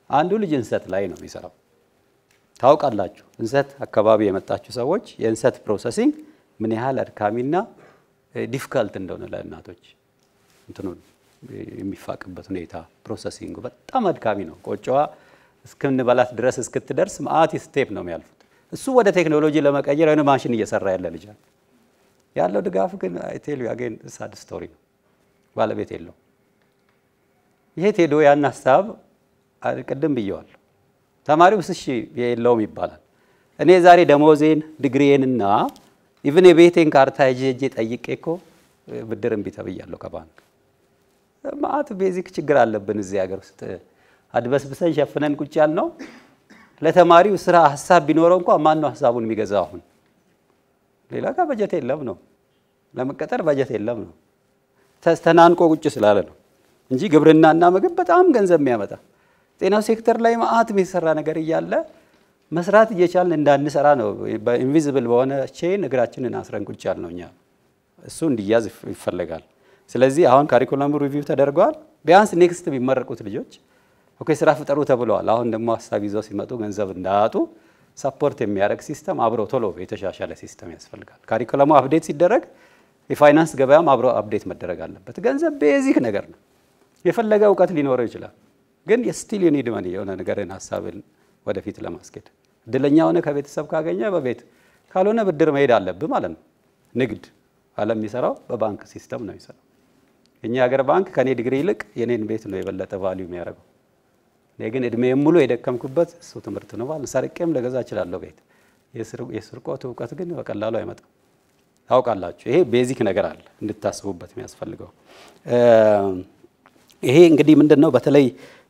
አንዱ ልጅ እንሰት ላይ ነው የሚሰራው። ታውቃላችሁ፣ እንሰት አካባቢ የመጣችሁ ሰዎች የእንሰት ፕሮሰሲንግ ምን ያህል አድካሚና ዲፊካልት እንደሆነ ለእናቶች እንትኑን የሚፋቅበት ሁኔታ ፕሮሰሲንጉ በጣም አድካሚ ነው። ቆጮዋ እስክንበላት ድረስ እስክትደርስ መአት ስቴፕ ነው የሚያልፉት። እሱ ወደ ቴክኖሎጂ ለመቀየር የሆነ ማሽን እየሰራ ያለ ልጅ አለ። ያለው ድጋፍ ግን ቴል አጌን ሳድ ስቶሪ ነው። ባለቤት የለው። የት ሄዶ ያን ሀሳብ ቅድም ብየዋለሁ። ተማሪው እሺ የለውም ይባላል። እኔ ዛሬ ደሞዜን ዲግሪዬንና ኢቭን የቤቴን ካርታ ሄጄ ሄጄ ጠይቄ እኮ ብድር እምቢ ተብያለሁ ከባንክ። ማአት ቤዚክ ችግር አለብን እዚህ ሀገር ውስጥ አድበስብሰን ሸፍነን ቁጭ ያልነው። ለተማሪው ስራ ሀሳብ ቢኖረው እንኳ ማን ነው ሀሳቡን የሚገዛው? አሁን ሌላ ጋር በጀት የለም ነው፣ ለመቀጠር በጀት የለም ነው፣ ተናንቆ ቁጭ ስላለ ነው እንጂ ግብርናና ምግብ በጣም ገንዘብ የሚያመጣ ጤናው ሴክተር ላይ ማአት የሚሰራ ነገር እያለ መስራት እየቻልን እንዳንሰራ ነው በኢንቪዚብል በሆነ ቼን እግራችንን አስረን ቁጭ ያልነው እኛ። እሱ እንዲያዝ ይፈለጋል። ስለዚህ አሁን ካሪኩለሙ ሪቪው ተደርገዋል። ቢያንስ ኔክስት የሚመረቁት ልጆች ኦኬ ስራ ፍጠሩ ተብለዋል። አሁን ደግሞ ሀሳብ ይዘው ሲመጡ ገንዘብ እንዳያጡ ሰፖርት የሚያደርግ ሲስተም አብሮ ቶሎ የተሻሻለ ሲስተም ያስፈልጋል። ካሪኩለሙ አፕዴት ሲደረግ የፋይናንስ ገበያም አብሮ አፕዴት መደረግ አለበት። ገንዘብ ቤዚክ ነገር ነው። የፈለገ እውቀት ሊኖረው ይችላል፣ ግን ስቲል ዩ ኒድ መኒ የሆነ ነገርን ሀሳብን ወደፊት ለማስኬድ እድለኛ ሆነ ከቤተሰብ ካገኘ በቤት ካልሆነ ብድር መሄድ አለብህ ማለት ነው። ንግድ ዓለም የሚሰራው በባንክ ሲስተም ነው የሚሰራው። የኛ ሀገር ባንክ ከኔ ዲግሪ ይልቅ የኔን ቤት ነው የበለጠ ቫሊዩ የሚያደርገው። እኔ ግን እድሜም ሙሉ የደከምኩበት እሱ ትምህርት ነው ማለት ሰርቄም ልገዛ እችላለሁ ቤት። የስርቆት እውቀት ግን በቀላሉ አይመጣም። ታውቃላችሁ፣ ይሄ ቤዚክ ነገር አለ እንድታስቡበት የሚያስፈልገው። ይሄ እንግዲህ ምንድን ነው በተለይ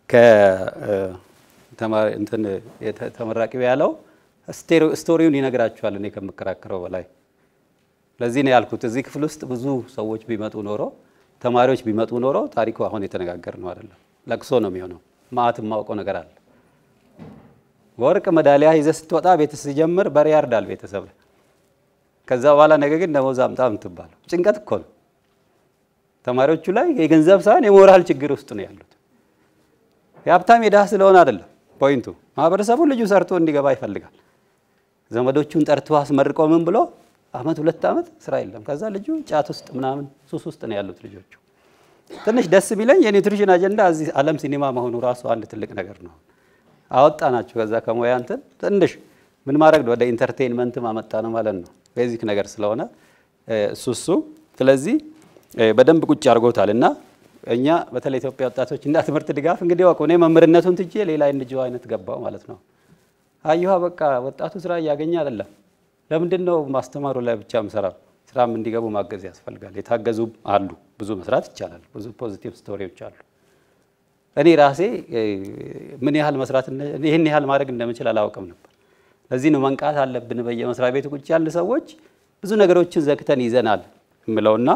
ተመራቂው ያለው ስቶሪውን ይነግራችኋል እኔ ከምከራከረው በላይ። ለዚህ ነው ያልኩት እዚህ ክፍል ውስጥ ብዙ ሰዎች ቢመጡ ኖሮ ተማሪዎች ቢመጡ ኖሮ ታሪኩ አሁን የተነጋገር ነው አይደለም፣ ለቅሶ ነው የሚሆነው። ማአት የማውቀው ነገር አለ። ወርቅ መዳሊያ ይዘህ ስትወጣ ቤት ሲጀምር በሬ ያርዳል ቤተሰብ። ከዛ በኋላ ነገ ግን ደሞዝ አምጣ የምትባለው ጭንቀት እኮ ነው። ተማሪዎቹ ላይ የገንዘብ ሳይሆን የሞራል ችግር ውስጥ ነው ያሉት። የሀብታም የድሃ ስለሆነ አይደለም ፖይንቱ። ማህበረሰቡ ልጁ ሰርቶ እንዲገባ ይፈልጋል። ዘመዶቹን ጠርቶ አስመርቆ ምን ብሎ አመት ሁለት አመት ስራ የለም። ከዛ ልጁ ጫት ውስጥ ምናምን ሱስ ውስጥ ነው ያሉት ልጆቹ። ትንሽ ደስ ቢለኝ የኒውትሪሽን አጀንዳ እዚህ ዓለም ሲኒማ መሆኑ ራሱ አንድ ትልቅ ነገር ነው። አወጣ ናቸው ከዛ ከሙያ እንትን ትንሽ ምን ማድረግ ነው ወደ ኢንተርቴንመንት ማመጣ ነው ማለት ነው። ቤዚክ ነገር ስለሆነ እሱ እሱ ስለዚህ በደንብ ቁጭ አድርጎታል እና እኛ በተለይ ኢትዮጵያ ወጣቶች እና ትምህርት ድጋፍ እንግዲህ ወቁ እኔ መምህርነቱን ትቼ ሌላ እንጅው አይነት ገባው ማለት ነው። አየኋ በቃ ወጣቱ ስራ እያገኘ አይደለም። ለምንድን ነው ማስተማሩ ላይ ብቻ ምሰራ? ስራም እንዲገቡ ማገዝ ያስፈልጋል። የታገዙ አሉ፣ ብዙ መስራት ይቻላል። ብዙ ፖዚቲቭ ስቶሪዎች አሉ። እኔ ራሴ ምን ያህል መስራት ይህን ያህል ማድረግ እንደምችል አላውቅም ነበር። ለዚህ ነው መንቃት አለብን። በየመስሪያ ቤቱ ቁጭ ያለ ሰዎች ብዙ ነገሮችን ዘግተን ይዘናል የምለውና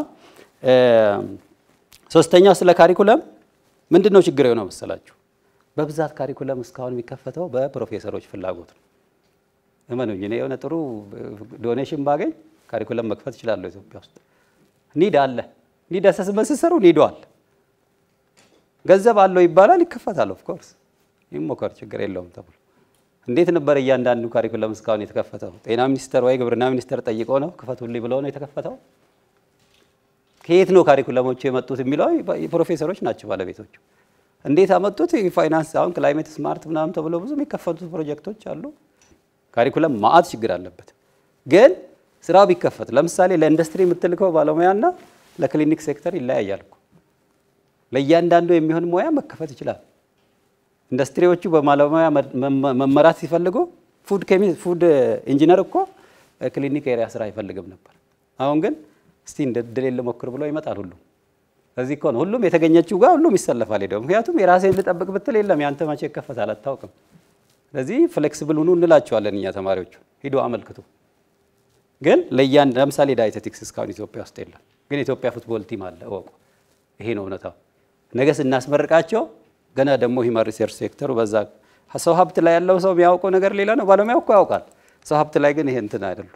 ሶስተኛው ስለ ካሪኩለም ምንድን ነው ችግር የሆነው መሰላችሁ? በብዛት ካሪኩለም እስካሁን የሚከፈተው በፕሮፌሰሮች ፍላጎት ነው። እመኑኝ፣ እኔ የሆነ ጥሩ ዶኔሽን ባገኝ ካሪኩለም መክፈት እችላለሁ። ኢትዮጵያ ውስጥ ኒድ አለ። ኒድ አሰስመንት ስትሰሩ ኒዶ አለ። ገንዘብ አለው ይባላል፣ ይከፈታል። ኦፍኮርስ ይሞከር፣ ችግር የለውም ተብሎ እንዴት ነበር እያንዳንዱ ካሪኩለም እስካሁን የተከፈተው? ጤና ሚኒስቴር ወይ ግብርና ሚኒስቴር ጠይቆ ነው ክፈቱልኝ ብለው ነው የተከፈተው? ከየት ነው ካሪኩለሞቹ የመጡት የሚለው ፕሮፌሰሮች ናቸው ባለቤቶቹ። እንዴት አመጡት? ፋይናንስ አሁን ክላይሜት ስማርት ምናምን ተብሎ ብዙ የሚከፈቱት ፕሮጀክቶች አሉ። ካሪኩለም ማአት ችግር አለበት። ግን ስራው ቢከፈት ለምሳሌ ለኢንዱስትሪ የምትልከው ባለሙያና ለክሊኒክ ሴክተር ይለያያል እኮ። ለእያንዳንዱ የሚሆን ሙያ መከፈት ይችላል። ኢንዱስትሪዎቹ በባለሙያ መመራት ሲፈልጉ ፉድ ፉድ ኢንጂነር እኮ ክሊኒክ ኤሪያ ስራ አይፈልግም ነበር። አሁን ግን እስቲ እንደ ድሌን ልሞክር ብሎ ይመጣል ሁሉም። ለዚህ እኮ ነው ሁሉም የተገኘችው ጋር ሁሉም ይሰለፋል ሄደው። ምክንያቱም የራሴን ልጠብቅ ብትል የለም ያንተ መቼ ይከፈታል አታውቅም። ስለዚህ ፍሌክሲብል ሁኑ እንላቸዋለን እኛ ተማሪዎቹ፣ ሂዶ አመልክቱ። ግን ለያን ለምሳሌ ዳይቴቲክስ እስካሁን ኢትዮጵያ ውስጥ የለም። ግን የኢትዮጵያ ፉትቦል ቲም አለ እወቁ። ይሄ ነው እውነታው። ነገ ስናስመርቃቸው ገና ደግሞ ሂውማን ሪሰርች ሴክተሩ በዛ ሰው ሀብት ላይ ያለው ሰው የሚያውቀው ነገር ሌላ ነው። ባለሙያው እኮ ያውቃል። ሰው ሀብት ላይ ግን ይሄ እንትን አይደሉም።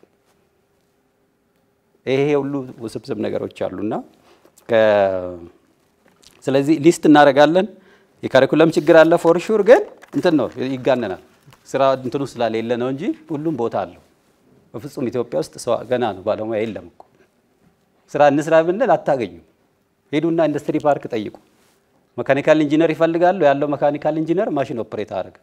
ይሄ ሁሉ ውስብስብ ነገሮች አሉና ስለዚህ ሊስት እናደርጋለን። የካሪኩለም ችግር አለ ፎር ሹር፣ ግን እንትን ነው ይጋነናል። ስራ እንትኑ ስላሌለ ነው እንጂ ሁሉም ቦታ አለው። በፍጹም ኢትዮጵያ ውስጥ ሰው ገና ነው ባለሙያ የለም እኮ ስራ እንስራ ብንል አታገኙም። ሄዱና ኢንዱስትሪ ፓርክ ጠይቁ። መካኒካል ኢንጂነር ይፈልጋሉ። ያለው መካኒካል ኢንጂነር ማሽን ኦፕሬት አደረገ።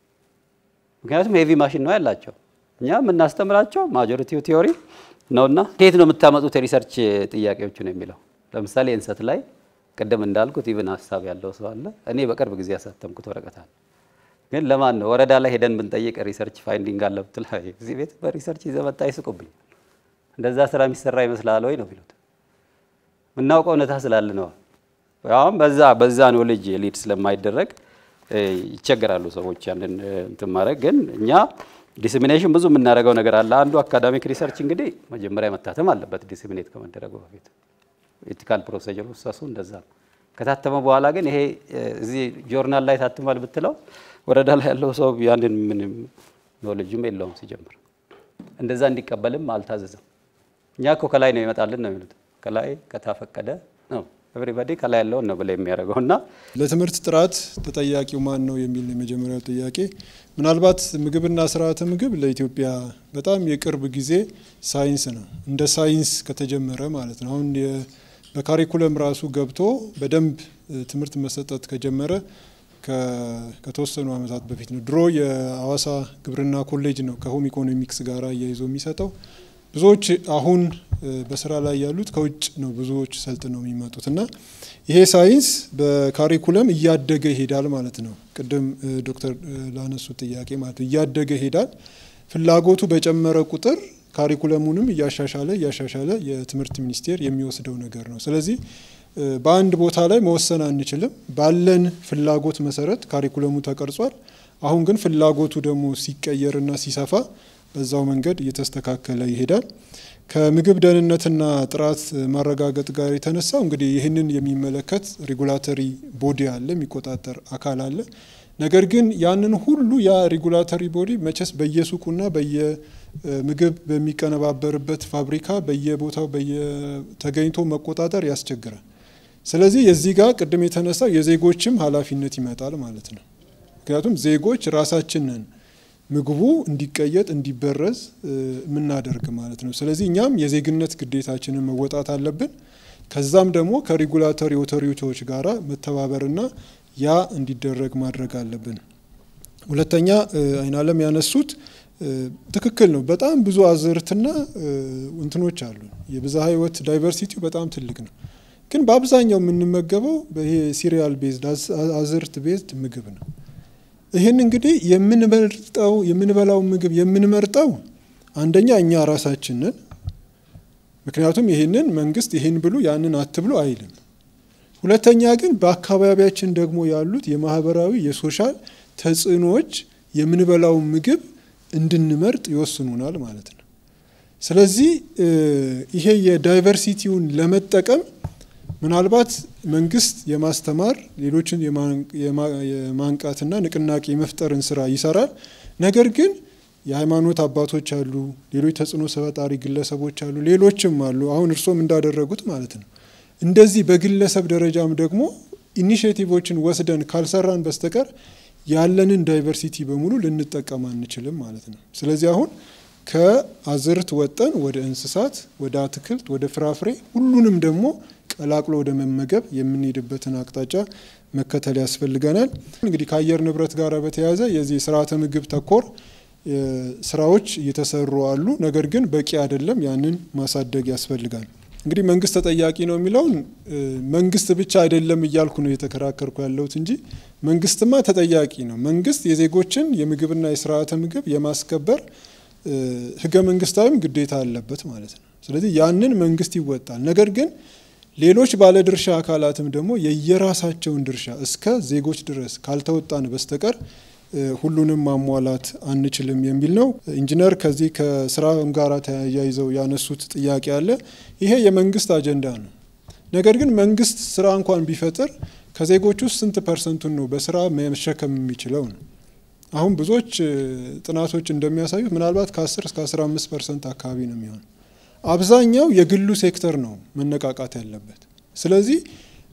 ምክንያቱም ሄቪ ማሽን ነው ያላቸው። እኛ የምናስተምራቸው ማጆሪቲው ቲዮሪ ነውና ከየት ነው የምታመጡት የሪሰርች ጥያቄዎቹ ነው የሚለው። ለምሳሌ እንሰት ላይ ቅድም እንዳልኩት ኢቭን ሀሳብ ያለው ሰው አለ። እኔ በቅርብ ጊዜ ያሳተምኩት ወረቀት አለ። ግን ለማን ነው ወረዳ ላይ ሄደን ብንጠይቅ ሪሰርች ፋይንዲንግ አለ ብትል እዚህ ቤት በሪሰርች ይዘህ መጣ ይስቁብኝ። እንደዛ ስራ የሚሰራ ይመስልሃል ወይ ነው የሚሉት። የምናውቀው እውነታ ስላለ ነው። አሁን በዛ በዛ ነው ልጅ ሊድ ስለማይደረግ ይቸገራሉ ሰዎች ያንን እንትን ማድረግ። ግን እኛ ዲስሚኔሽን ብዙ የምናደርገው ነገር አለ። አንዱ አካዳሚክ ሪሰርች እንግዲህ መጀመሪያ መታተም አለበት ዲስሚኔት ከመደረጉ በፊት ኤቲካል ፕሮሲጀር ውሰሱ እንደዛ ነው። ከታተመ በኋላ ግን ይሄ እዚህ ጆርናል ላይ ታትሟል ብትለው ወረዳ ላይ ያለው ሰው ያንን ምንም ኖሌጅም የለውም ሲጀምር። እንደዛ እንዲቀበልም አልታዘዘም። እኛ እኮ ከላይ ነው ይመጣልን ነው የሚሉት። ከላይ ከታፈቀደ ነው ኤቭሪባዲ ከላይ ያለውን ነው ብለ የሚያደርገው እና ለትምህርት ጥራት ተጠያቂው ማን ነው የሚል የመጀመሪያው ጥያቄ። ምናልባት ምግብና ስርዓተ ምግብ ለኢትዮጵያ በጣም የቅርብ ጊዜ ሳይንስ ነው፣ እንደ ሳይንስ ከተጀመረ ማለት ነው። አሁን በካሪኩለም ራሱ ገብቶ በደንብ ትምህርት መሰጠት ከጀመረ ከተወሰኑ ዓመታት በፊት ነው። ድሮ የአዋሳ ግብርና ኮሌጅ ነው ከሆም ኢኮኖሚክስ ጋር እያይዞ የሚሰጠው። ብዙዎች አሁን በስራ ላይ ያሉት ከውጭ ነው ብዙዎች ሰልጥነው የሚመጡት እና ይሄ ሳይንስ በካሪኩለም እያደገ ይሄዳል ማለት ነው። ቅድም ዶክተር ላነሱ ጥያቄ ማለት ነው እያደገ ይሄዳል። ፍላጎቱ በጨመረ ቁጥር ካሪኩለሙንም እያሻሻለ እያሻሻለ የትምህርት ሚኒስቴር የሚወስደው ነገር ነው። ስለዚህ በአንድ ቦታ ላይ መወሰን አንችልም። ባለን ፍላጎት መሰረት ካሪኩለሙ ተቀርጿል። አሁን ግን ፍላጎቱ ደግሞ ሲቀየርና ሲሰፋ በዛው መንገድ እየተስተካከለ ይሄዳል። ከምግብ ደህንነትና ጥራት ማረጋገጥ ጋር የተነሳው እንግዲህ ይህንን የሚመለከት ሬጉላተሪ ቦዲ አለ፣ የሚቆጣጠር አካል አለ። ነገር ግን ያንን ሁሉ ያ ሬጉላተሪ ቦዲ መቼስ በየሱቁና በየምግብ በሚቀነባበርበት ፋብሪካ በየቦታው በየተገኝቶ መቆጣጠር ያስቸግራል። ስለዚህ የዚህ ጋር ቅድም የተነሳው የዜጎችም ኃላፊነት ይመጣል ማለት ነው። ምክንያቱም ዜጎች ራሳችንን ምግቡ እንዲቀየጥ እንዲበረዝ የምናደርግ ማለት ነው። ስለዚህ እኛም የዜግነት ግዴታችንን መወጣት አለብን። ከዛም ደግሞ ከሬጉላቶሪ ኦቶሪቲዎች ጋር መተባበርና ያ እንዲደረግ ማድረግ አለብን። ሁለተኛ አይናለም ያነሱት ትክክል ነው። በጣም ብዙ አዝርትና እንትኖች አሉ። የብዝሃ ሕይወት ዳይቨርሲቲው በጣም ትልቅ ነው። ግን በአብዛኛው የምንመገበው ይሄ ሲሪያል ቤዝድ አዝርት ቤዝድ ምግብ ነው። ይህን እንግዲህ የምንመርጠው የምንበላው ምግብ የምንመርጠው አንደኛ እኛ ራሳችንን፣ ምክንያቱም ይህንን መንግስት ይህን ብሉ ያንን አትብሉ አይልም። ሁለተኛ ግን በአካባቢያችን ደግሞ ያሉት የማህበራዊ የሶሻል ተጽዕኖዎች የምንበላው ምግብ እንድንመርጥ ይወስኑናል ማለት ነው። ስለዚህ ይሄ የዳይቨርሲቲውን ለመጠቀም ምናልባት መንግስት የማስተማር ሌሎችን የማንቃትና ንቅናቄ የመፍጠርን ስራ ይሰራል። ነገር ግን የሃይማኖት አባቶች አሉ፣ ሌሎች ተጽዕኖ ፈጣሪ ግለሰቦች አሉ፣ ሌሎችም አሉ። አሁን እርሶም እንዳደረጉት ማለት ነው። እንደዚህ በግለሰብ ደረጃም ደግሞ ኢኒሽቲቮችን ወስደን ካልሰራን በስተቀር ያለንን ዳይቨርሲቲ በሙሉ ልንጠቀም አንችልም ማለት ነው። ስለዚህ አሁን ከአዝርት ወጠን ወደ እንስሳት፣ ወደ አትክልት፣ ወደ ፍራፍሬ ሁሉንም ደግሞ ቀላቅሎ ወደ መመገብ የምንሄድበትን አቅጣጫ መከተል ያስፈልገናል። እንግዲህ ከአየር ንብረት ጋር በተያያዘ የዚህ ስርዓተ ምግብ ተኮር ስራዎች እየተሰሩ አሉ። ነገር ግን በቂ አይደለም። ያንን ማሳደግ ያስፈልጋል። እንግዲህ መንግስት ተጠያቂ ነው የሚለውን መንግስት ብቻ አይደለም እያልኩ ነው የተከራከርኩ ያለሁት እንጂ መንግስትማ ተጠያቂ ነው። መንግስት የዜጎችን የምግብና የስርዓተ ምግብ የማስከበር ህገ መንግስታዊም ግዴታ አለበት ማለት ነው። ስለዚህ ያንን መንግስት ይወጣል። ነገር ግን ሌሎች ባለድርሻ አካላትም ደግሞ የየራሳቸውን ድርሻ እስከ ዜጎች ድረስ ካልተወጣን በስተቀር ሁሉንም ማሟላት አንችልም የሚል ነው። ኢንጂነር ከዚህ ከስራ ጋር ተያይዘው ያነሱት ጥያቄ አለ። ይሄ የመንግስት አጀንዳ ነው። ነገር ግን መንግስት ስራ እንኳን ቢፈጥር ከዜጎች ውስጥ ስንት ፐርሰንቱን ነው በስራ መሸከም የሚችለው ነው? አሁን ብዙዎች ጥናቶች እንደሚያሳዩት ምናልባት ከ10 እስከ 15 ፐርሰንት አካባቢ ነው የሚሆን። አብዛኛው የግሉ ሴክተር ነው መነቃቃት ያለበት። ስለዚህ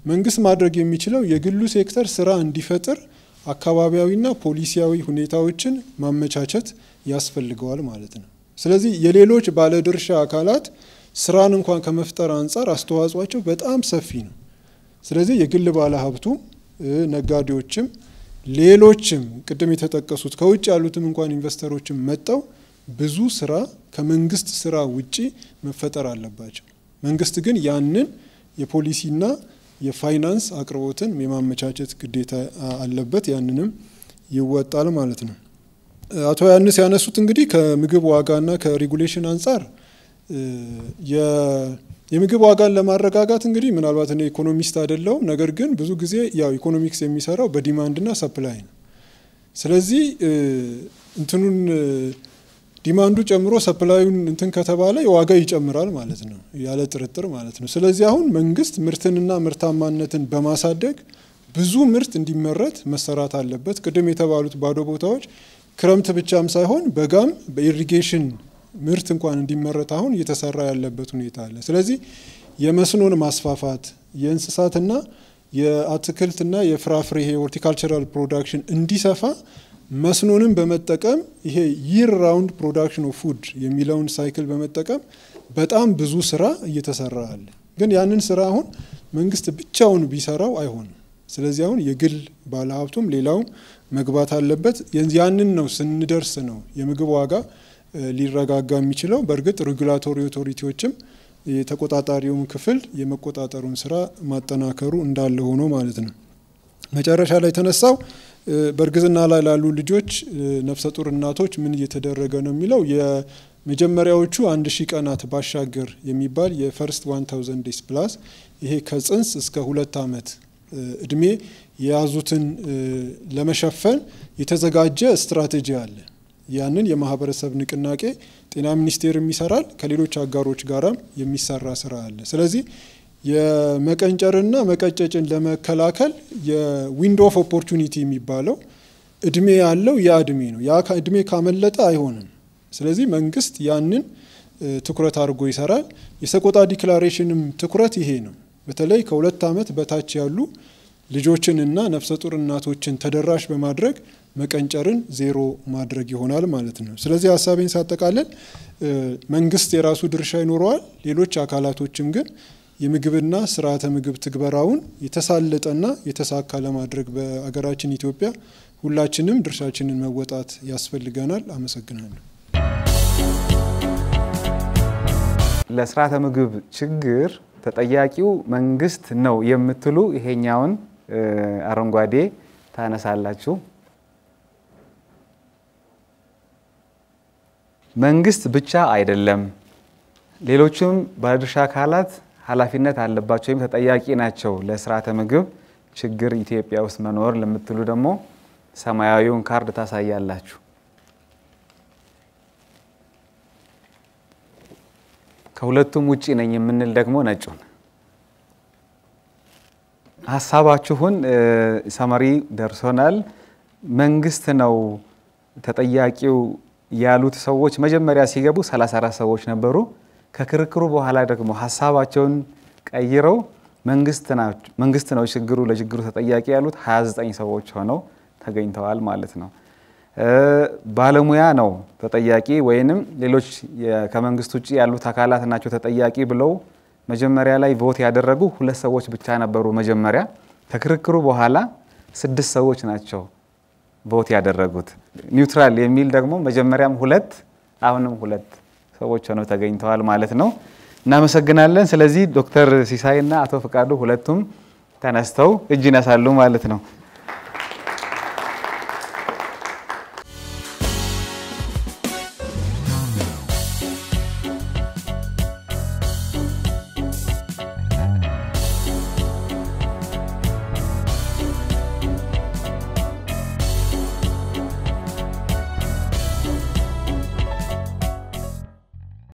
መንግስት ማድረግ የሚችለው የግሉ ሴክተር ስራ እንዲፈጥር አካባቢያዊና ፖሊሲያዊ ሁኔታዎችን ማመቻቸት ያስፈልገዋል ማለት ነው። ስለዚህ የሌሎች ባለድርሻ አካላት ስራን እንኳን ከመፍጠር አንጻር አስተዋጽኦቸው በጣም ሰፊ ነው። ስለዚህ የግል ባለሀብቱ ነጋዴዎችም፣ ሌሎችም ቅድም የተጠቀሱት ከውጭ ያሉትም እንኳን ኢንቨስተሮችም መጠው ብዙ ስራ ከመንግስት ስራ ውጪ መፈጠር አለባቸው። መንግስት ግን ያንን የፖሊሲና የፋይናንስ አቅርቦትን የማመቻቸት ግዴታ አለበት። ያንንም ይወጣል ማለት ነው። አቶ ያንስ ያነሱት እንግዲህ ከምግብ ዋጋና ከሬጉሌሽን አንጻር የምግብ ዋጋን ለማረጋጋት እንግዲህ ምናልባት እኔ ኢኮኖሚስት አይደለሁም፣ ነገር ግን ብዙ ጊዜ ያው ኢኮኖሚክስ የሚሰራው በዲማንድና ሰፕላይ ነው። ስለዚህ እንትኑን ዲማንዱ ጨምሮ ሰፕላዩን እንትን ከተባለ የዋጋ ይጨምራል ማለት ነው፣ ያለ ጥርጥር ማለት ነው። ስለዚህ አሁን መንግስት ምርትንና ምርታማነትን በማሳደግ ብዙ ምርት እንዲመረት መሰራት አለበት። ቅድም የተባሉት ባዶ ቦታዎች ክረምት ብቻም ሳይሆን በጋም በኢሪጌሽን ምርት እንኳን እንዲመረት አሁን እየተሰራ ያለበት ሁኔታ አለ። ስለዚህ የመስኖን ማስፋፋት የእንስሳትና የአትክልትና የፍራፍሬ ይሄ ሆርቲካልቸራል ፕሮዳክሽን እንዲሰፋ መስኖንም በመጠቀም ይሄ ይር ራውንድ ፕሮዳክሽን ኦፍ ፉድ የሚለውን ሳይክል በመጠቀም በጣም ብዙ ስራ እየተሰራ አለ። ግን ያንን ስራ አሁን መንግስት ብቻውን ቢሰራው አይሆንም። ስለዚህ አሁን የግል ባለሀብቱም ሌላውም መግባት አለበት። ያንን ነው ስንደርስ ነው የምግብ ዋጋ ሊረጋጋ የሚችለው። በእርግጥ ሬጉላቶሪ ኦቶሪቲዎችም የተቆጣጣሪውን ክፍል የመቆጣጠሩን ስራ ማጠናከሩ እንዳለ ሆኖ ማለት ነው። መጨረሻ ላይ የተነሳው በእርግዝና ላይ ላሉ ልጆች ነፍሰ ጡር እናቶች ምን እየተደረገ ነው የሚለው የመጀመሪያዎቹ አንድ ሺህ ቀናት ባሻገር የሚባል የፈርስት ዋን ታውዘንድ ዴይስ ፕላስ ይሄ ከጽንስ እስከ ሁለት ዓመት እድሜ የያዙትን ለመሸፈን የተዘጋጀ ስትራቴጂ አለ። ያንን የማህበረሰብ ንቅናቄ ጤና ሚኒስቴርም ይሰራል፣ ከሌሎች አጋሮች ጋራም የሚሰራ ስራ አለ። ስለዚህ የመቀንጨርና መቀጨጭን ለመከላከል የዊንዶ ኦፍ ኦፖርቹኒቲ የሚባለው እድሜ ያለው ያ እድሜ ነው። ያ እድሜ ካመለጠ አይሆንም። ስለዚህ መንግስት ያንን ትኩረት አድርጎ ይሰራል። የሰቆጣ ዲክላሬሽንም ትኩረት ይሄ ነው። በተለይ ከሁለት ዓመት በታች ያሉ ልጆችንና ነፍሰ ጡር እናቶችን ተደራሽ በማድረግ መቀንጨርን ዜሮ ማድረግ ይሆናል ማለት ነው። ስለዚህ ሀሳቤን ሳጠቃለል መንግስት የራሱ ድርሻ ይኖረዋል። ሌሎች አካላቶችም ግን የምግብና ስርዓተ ምግብ ትግበራውን የተሳለጠና የተሳካ ለማድረግ በአገራችን ኢትዮጵያ ሁላችንም ድርሻችንን መወጣት ያስፈልገናል። አመሰግናለሁ። ለስርዓተ ምግብ ችግር ተጠያቂው መንግስት ነው የምትሉ ይሄኛውን አረንጓዴ ታነሳላችሁ። መንግስት ብቻ አይደለም፣ ሌሎችም ባለድርሻ አካላት ኃላፊነት አለባቸው ወይም ተጠያቂ ናቸው ለስርዓተ ምግብ ችግር ኢትዮጵያ ውስጥ መኖር ለምትሉ ደግሞ ሰማያዊውን ካርድ ታሳያላችሁ። ከሁለቱም ውጪ ነኝ የምንል ደግሞ ነጩን። ሀሳባችሁን ሰመሪ ደርሶናል። መንግስት ነው ተጠያቂው ያሉት ሰዎች መጀመሪያ ሲገቡ 34 ሰዎች ነበሩ። ከክርክሩ በኋላ ደግሞ ሀሳባቸውን ቀይረው መንግስት ነው ችግሩ ለችግሩ ተጠያቂ ያሉት 29 ሰዎች ሆነው ተገኝተዋል ማለት ነው። ባለሙያ ነው ተጠያቂ ወይንም ሌሎች ከመንግስት ውጭ ያሉት አካላት ናቸው ተጠያቂ ብለው መጀመሪያ ላይ ቮት ያደረጉ ሁለት ሰዎች ብቻ ነበሩ። መጀመሪያ ከክርክሩ በኋላ ስድስት ሰዎች ናቸው ቮት ያደረጉት። ኒውትራል የሚል ደግሞ መጀመሪያም ሁለት አሁንም ሁለት ሰዎች ሆነው ተገኝተዋል ማለት ነው። እናመሰግናለን። ስለዚህ ዶክተር ሲሳይና አቶ ፍቃዱ ሁለቱም ተነስተው እጅ ይነሳሉ ማለት ነው።